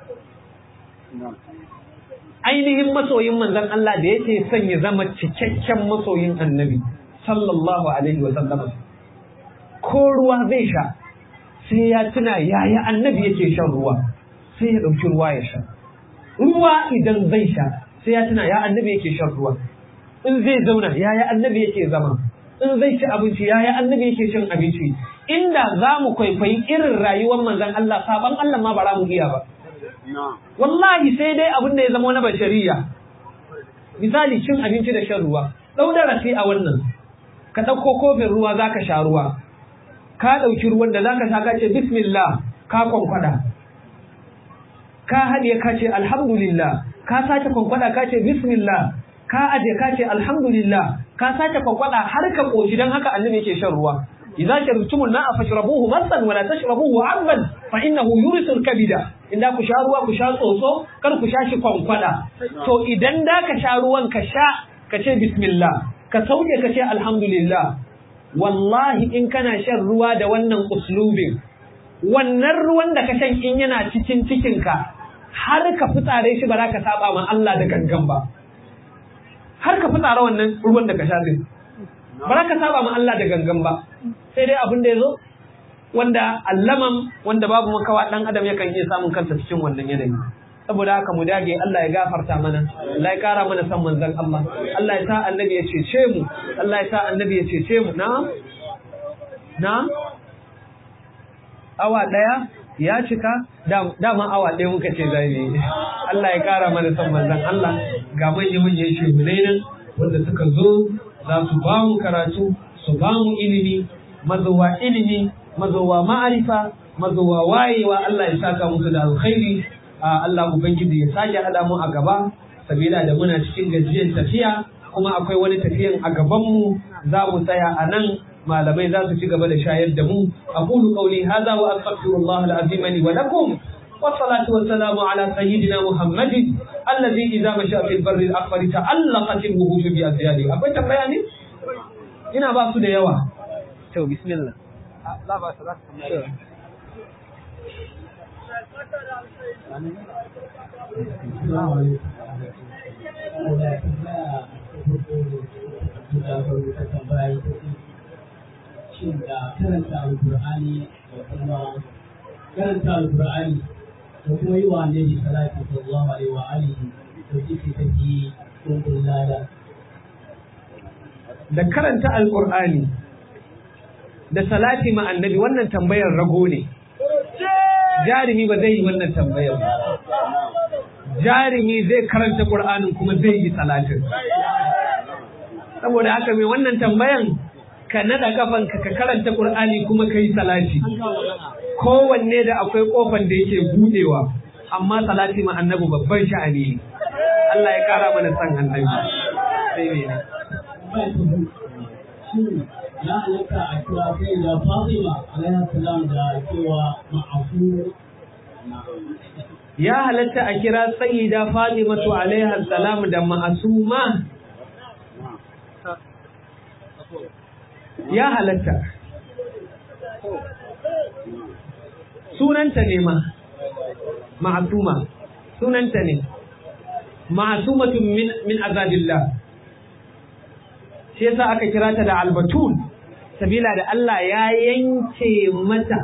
[SPEAKER 3] ainihin masoyin manzon Allah da yake son ya zama cikakken masoyin annabi sallallahu alaihi wa sallam ko ruwa zai sha sai ya tuna yaya annabi yake shan ruwa sai ya ɗauki ruwa ya sha ruwa idan zai sha sai ya tuna ya annabi yake shan ruwa in zai zauna yaya annabi yake zama in zai ci abinci yaya annabi yake cin abinci inda za mu kwaikwayi irin rayuwar manzon Allah saban Allah ma ba za mu iya ba wallahi sai dai abin da ya zama na bashariya misali cin abinci da shan ruwa ɗau darasi a wannan ka ɗauko kofin ruwa za ka sha ruwa ka ɗauki ruwan da za ka sha ka ce bismillah ka kwankwada ka haɗe ka ce alhamdulillah ka sake kwankwada ka ce bismillah ka aje ka ce alhamdulillah ka sake kwankwada har ka koshi dan haka annabi yake shan ruwa idza sharibtumul ma'a fashrabuhu masan wala tashrabuhu 'abban fa innahu yurisul kabida inda ku sha ruwa ku sha tsotso kar ku sha shi kwankwada to idan da ka sha ruwan ka sha ka ce bismillah ka sauke ka ce alhamdulillah wallahi in kana shan ruwa da wannan uslubin wannan ruwan da ka shan in yana cikin cikinka har ka fitsare shi ba za ka saba ma Allah da gangan ba har ka fitsara wannan ruwan da ka sha din ba za ka saba ma Allah da gangan ba sai dai abin da ya zo wanda allaman wanda babu makawa dan adam yakan iya samun kansa cikin wannan yanayi saboda haka mu dage Allah ya gafarta mana Allah ya kara mana san manzon Allah Allah ya sa annabi ya cece mu Allah ya sa annabi ya cece mu na na awa daya ya cika dama awa ɗaya muka ce zai yi Allah ya kara mana san manzon Allah ga manyan manyan shehunai nan wanda suka zo za su ba mu karatu su ba mu ilimi mazowa ilimi mazowa ma'arifa mazowa wayewa Allah ya saka musu da alkhairi Allah ubangiji ya sake hada mu a gaba sabila da muna cikin gajiyar tafiya kuma akwai wani tafiyan a gaban mu za mu tsaya a nan malamai za su ci gaba da shayar da mu aqulu qawli hadha wa astaghfirullah al-azim li wa lakum والصلاة والسلام على سيدنا محمد الذي إذا مشى في البر الأكبر تعلقت الوحوش بأزياده أبوي تبياني ina ba su da yawa to bismillah la ba su
[SPEAKER 4] shin da karanta alkur'ani da kuma karanta alkur'ani da kuma yi wa annabi salatu sallallahu alaihi wa alihi to kike take kun lada
[SPEAKER 3] da karanta alqur'ani da salati ma annabi wannan tambayar rago ne jarimi ba zai yi wannan tambayar ba jarimi zai karanta qur'anin kuma zai yi salatin saboda haka mai wannan tambayan ka nada kafanka ka karanta qur'ani kuma kai salati kowanne da akwai kofan da yake budewa amma salati ma annabi babban sha'ani ne Allah ya kara mana san annabi sai ne
[SPEAKER 4] ya halatta a kira sai da Fatima alaihi salam da cewa ma'afu
[SPEAKER 3] ya halatta a kira sayyida Fatimatu alaiha salam da ma'asuma ya halatta sunanta ne ma ma'asuma sunanta ne ma'asumatun min min azabillah shi yasa aka kira ta da albatul sabila da Allah ya yanke mata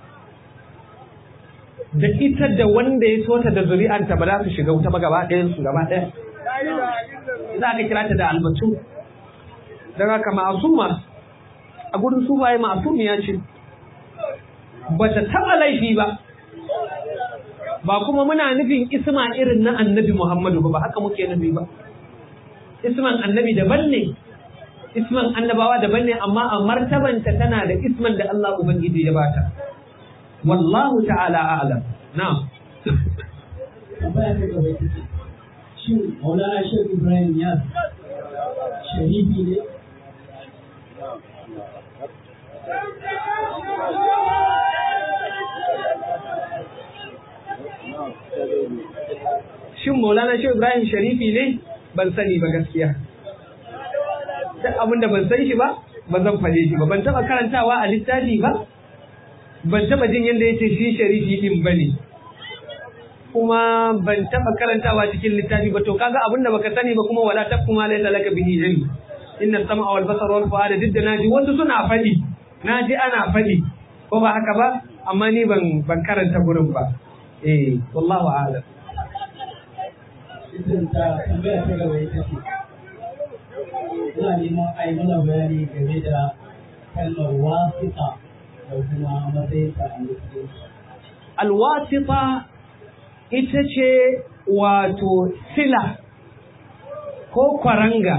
[SPEAKER 3] da ita da wanda ya so ta da zuri'anta ba za su shiga wuta ba gaba ɗayan su gaba ɗaya za aka kira ta da albatul daga haka ma'asuma a gurin su baye ma'asumiya ce ba ta taɓa laifi ba ba kuma muna nufin isma irin na annabi Muhammadu ba ba haka muke nufi ba isman annabi daban ne isman annabawa daban ne amma a martabanta tana da isman da Allah Ubangiji ya bata wallahu ta'ala a'lam na'am
[SPEAKER 4] tambaya ta gaba ita ce shin Maulana Sheikh Ibrahim ya sharifi ne
[SPEAKER 3] shin Maulana Shehu Ibrahim Sharifi ne ban sani ba gaskiya duk abinda ban san shi ba ba zan faɗe shi ba ban taɓa karantawa a littafi ba ban taɓa jin yadda yace shi sharifi din bane kuma ban taɓa karantawa cikin littafi ba to kaga abinda baka sani ba kuma wala taquma laysa laka bihi ilm inna sam'a wal basara wal fu'ada duk da naji wasu suna faɗi naji ana faɗi ko ba haka ba amma ni ban ban karanta gurin ba eh wallahu a'lam
[SPEAKER 4] ita ta tambaya ta gaba ita ce ina neman a yi mana bayani game da kalmar wasiƙa da kuma matsayinta a musulunci
[SPEAKER 3] alwasita ita ce wato sila ko kwaranga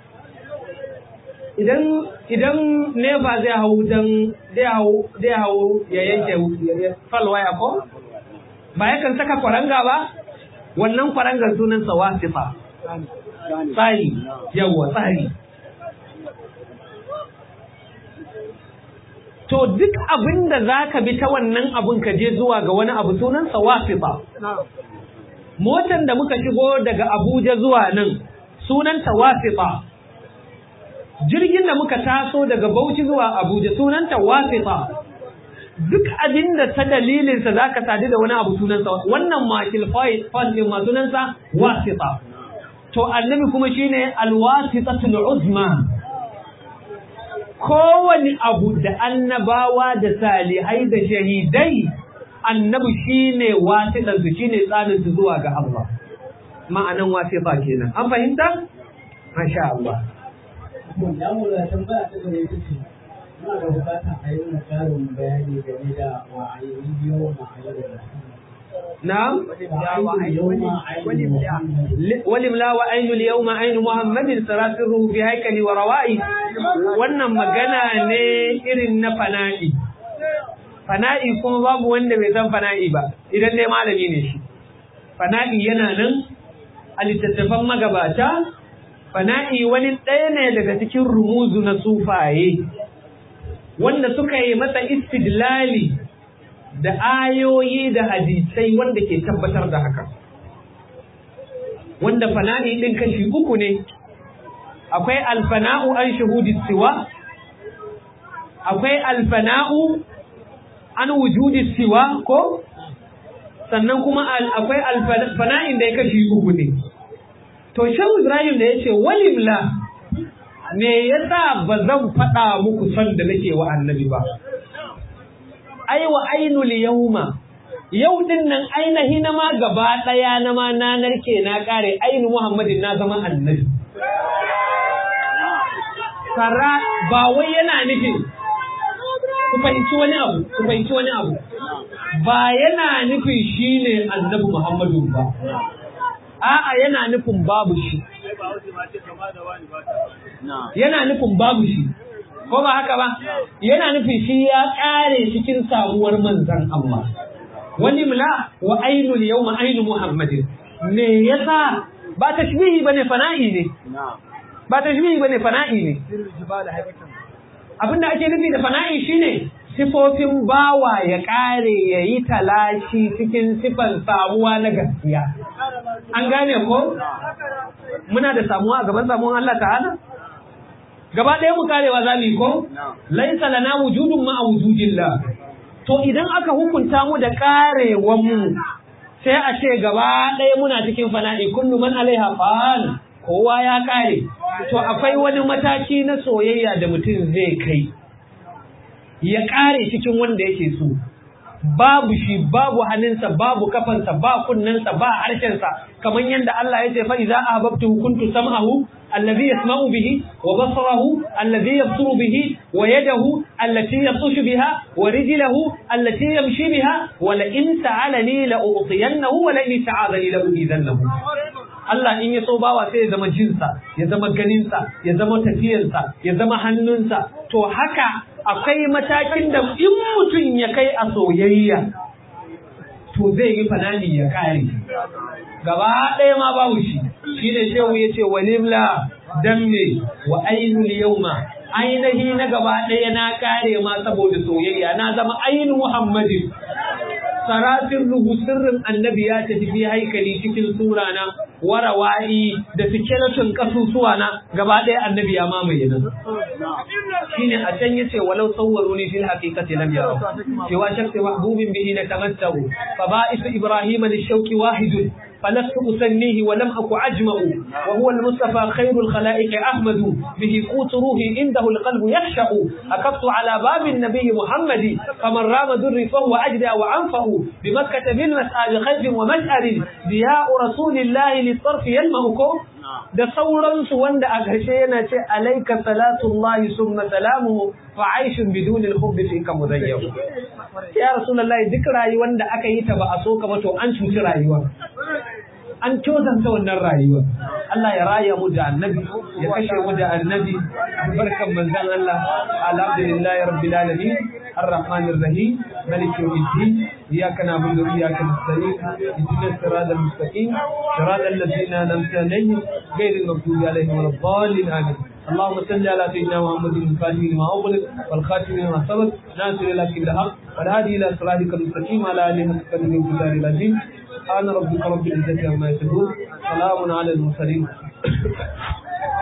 [SPEAKER 3] idan idan nefa zai hau dan zai hau zai hau ya yanke falwaya ko ba yakan saka kwaranga ba wannan kwarangar sunansa wasifa tsari yawa tsari to duk abin da za ka bi ta wannan abin ka je zuwa ga wani abu sunansa wasifa motan da muka shigo daga abuja zuwa nan sunanta wasifa jirgin da muka taso daga bauchi zuwa abuja sunanta wasifa duk abin da ta dalilinsa za ka sadu da wani abu sunansa wannan makil fas ɗin ma sunansa wasita to annabi kuma shine alwasitatul uzma kowane abu da annabawa da salihai da shahidai annabi shine wasitansu shine tsaninsu zuwa ga Allah ma'anan wasita kenan an fahimta masha Allah
[SPEAKER 4] ya mu da tambaya ta gaba ita ce muna da bukatar a yi mana ƙarin bayani game da wa'ayi yau ma'ayi
[SPEAKER 3] نعم ولملا وعين اليوم عين محمد سراسره في هيكل وروائي wannan magana ne irin na fana'i fana'i kuma babu wanda bai san fana'i ba idan dai malami ne shi fana'i yana nan a littattafan magabata fana'i wani ɗaya ne daga cikin rumuzu na sufaye wanda suka yi masa istidlali da ayoyi da hadisai wanda ke tabbatar da haka wanda fana'i ɗin kashi uku ne akwai alfana'u an shuhudi siwa akwai alfana'u an wujudi siwa ko sannan kuma akwai alfana'in da ya kashi uku ne to shan ibrahim da ya ce walimla me yasa ba zan faɗa muku son da nake wa annabi ba ai wa ainul yawma yau din nan ainihi na ma gaba ɗaya na ma na narke na ƙare ainihin Muhammadin na zama annabi. Kara ba wai yana nufin ku fahimci wani abu, ku fahimci wani abu. Ba yana nufin shi ne annabi Muhammadu ba. A'a yana nufin babu shi. Yana nufin babu shi. Ko ba haka ba? Yana nufin shi ya ƙare cikin samuwar manzan Allah. wani mula wa ainul yawma ainu muhammadin me yasa ba tashbihi bane fana'i ne ba tashbihi bane fana'i ne abinda ake nufi da fana'i shine sifofin bawa ya kare ya yi talashi cikin sifan samuwa na gaskiya an gane ko muna da samuwa a gaban samuwan Allah ta'ala gaba ɗaya mu karewa za mu yi ko laisa lana wujudun ma wujudillah to idan aka hukunta mu da karewan mu sai a ce gaba ɗaya muna cikin fana'i kullu man alaiha fan kowa ya kare to akwai wani mataki na soyayya da mutum zai kai ya kare cikin wanda yake so babu shi babu hannunsa babu kafansa ba kunnensa ba harshensa kamar yadda Allah ya ce fa idza ahbabtu kuntu sam'ahu alladhi yasma'u bihi wa basarahu alladhi yabsuru bihi wa yadahu allati yabtashu biha wa rijluhu allati yamshi biha wa la in sa'alani la u'tiyannahu wa la in ta'adani la u'idhannahu Allah in ya so bawa sai ya zama jinsa ya zama ganinsa ya zama tafiyarsa ya zama hannunsa to haka akwai matakin da in mutum ya kai a soyayya to zai yi fanani ya kare gaba ɗaya ma babu shi shi ne shehu ya ce walimla dan me wa ainul yauma ainihi na gaba ɗaya na kare ma saboda soyayya na zama ainihin muhammadin sarafin ruhu sirrin annabi ya tafi fi haikali cikin sura na warawa'i da skeleton kasusuwa na gaba ɗaya annabi ya mamaye nan shine a can yace walau sawwaruni fil haqiqati lam yara cewa shakki mahbubin bihi na tamattahu fa ba'isu ibrahima lishawki wahidun فلست أسنيه ولم أك أجمع وهو المصطفى خير الخلائق أحمد به قوت روحي عنده القلب يخشع أكفت على باب النبي محمد فمن رام دري فهو أجدى وأنفع بمكة بالمسعى بخيف ومشعر ضياء رسول الله للطرف يلمعكم da sauransu wanda a ƙarshe yana ce alaika salatullahi summa salamuhu fa aishun bidunil hubbi fi ka muzayyab ya rasulullahi duk rayuwar da aka yi ta ba a so ka ba to an cuci rayuwa an tozanta wannan rayuwa Allah ya raya mu da annabi ya kashe mu da annabi barkan manzon Allah alhamdulillahi rabbil alamin الرحمن الرحيم ملك يوم الدين إياك نعبد وإياك نستعين اهدنا الصراط المستقيم صراط الذين أنعمت عليهم غير المغضوب عليهم ولا الضالين آمين اللهم صل على سيدنا محمد الفاتح لما أغلق والخاتم لما سبق ناصر لك بالحق والهادي إلى صراطك المستقيم على آله وصحبه وسلم العظيم سبحان ربك رب العزة عما يصفون سلام على المرسلين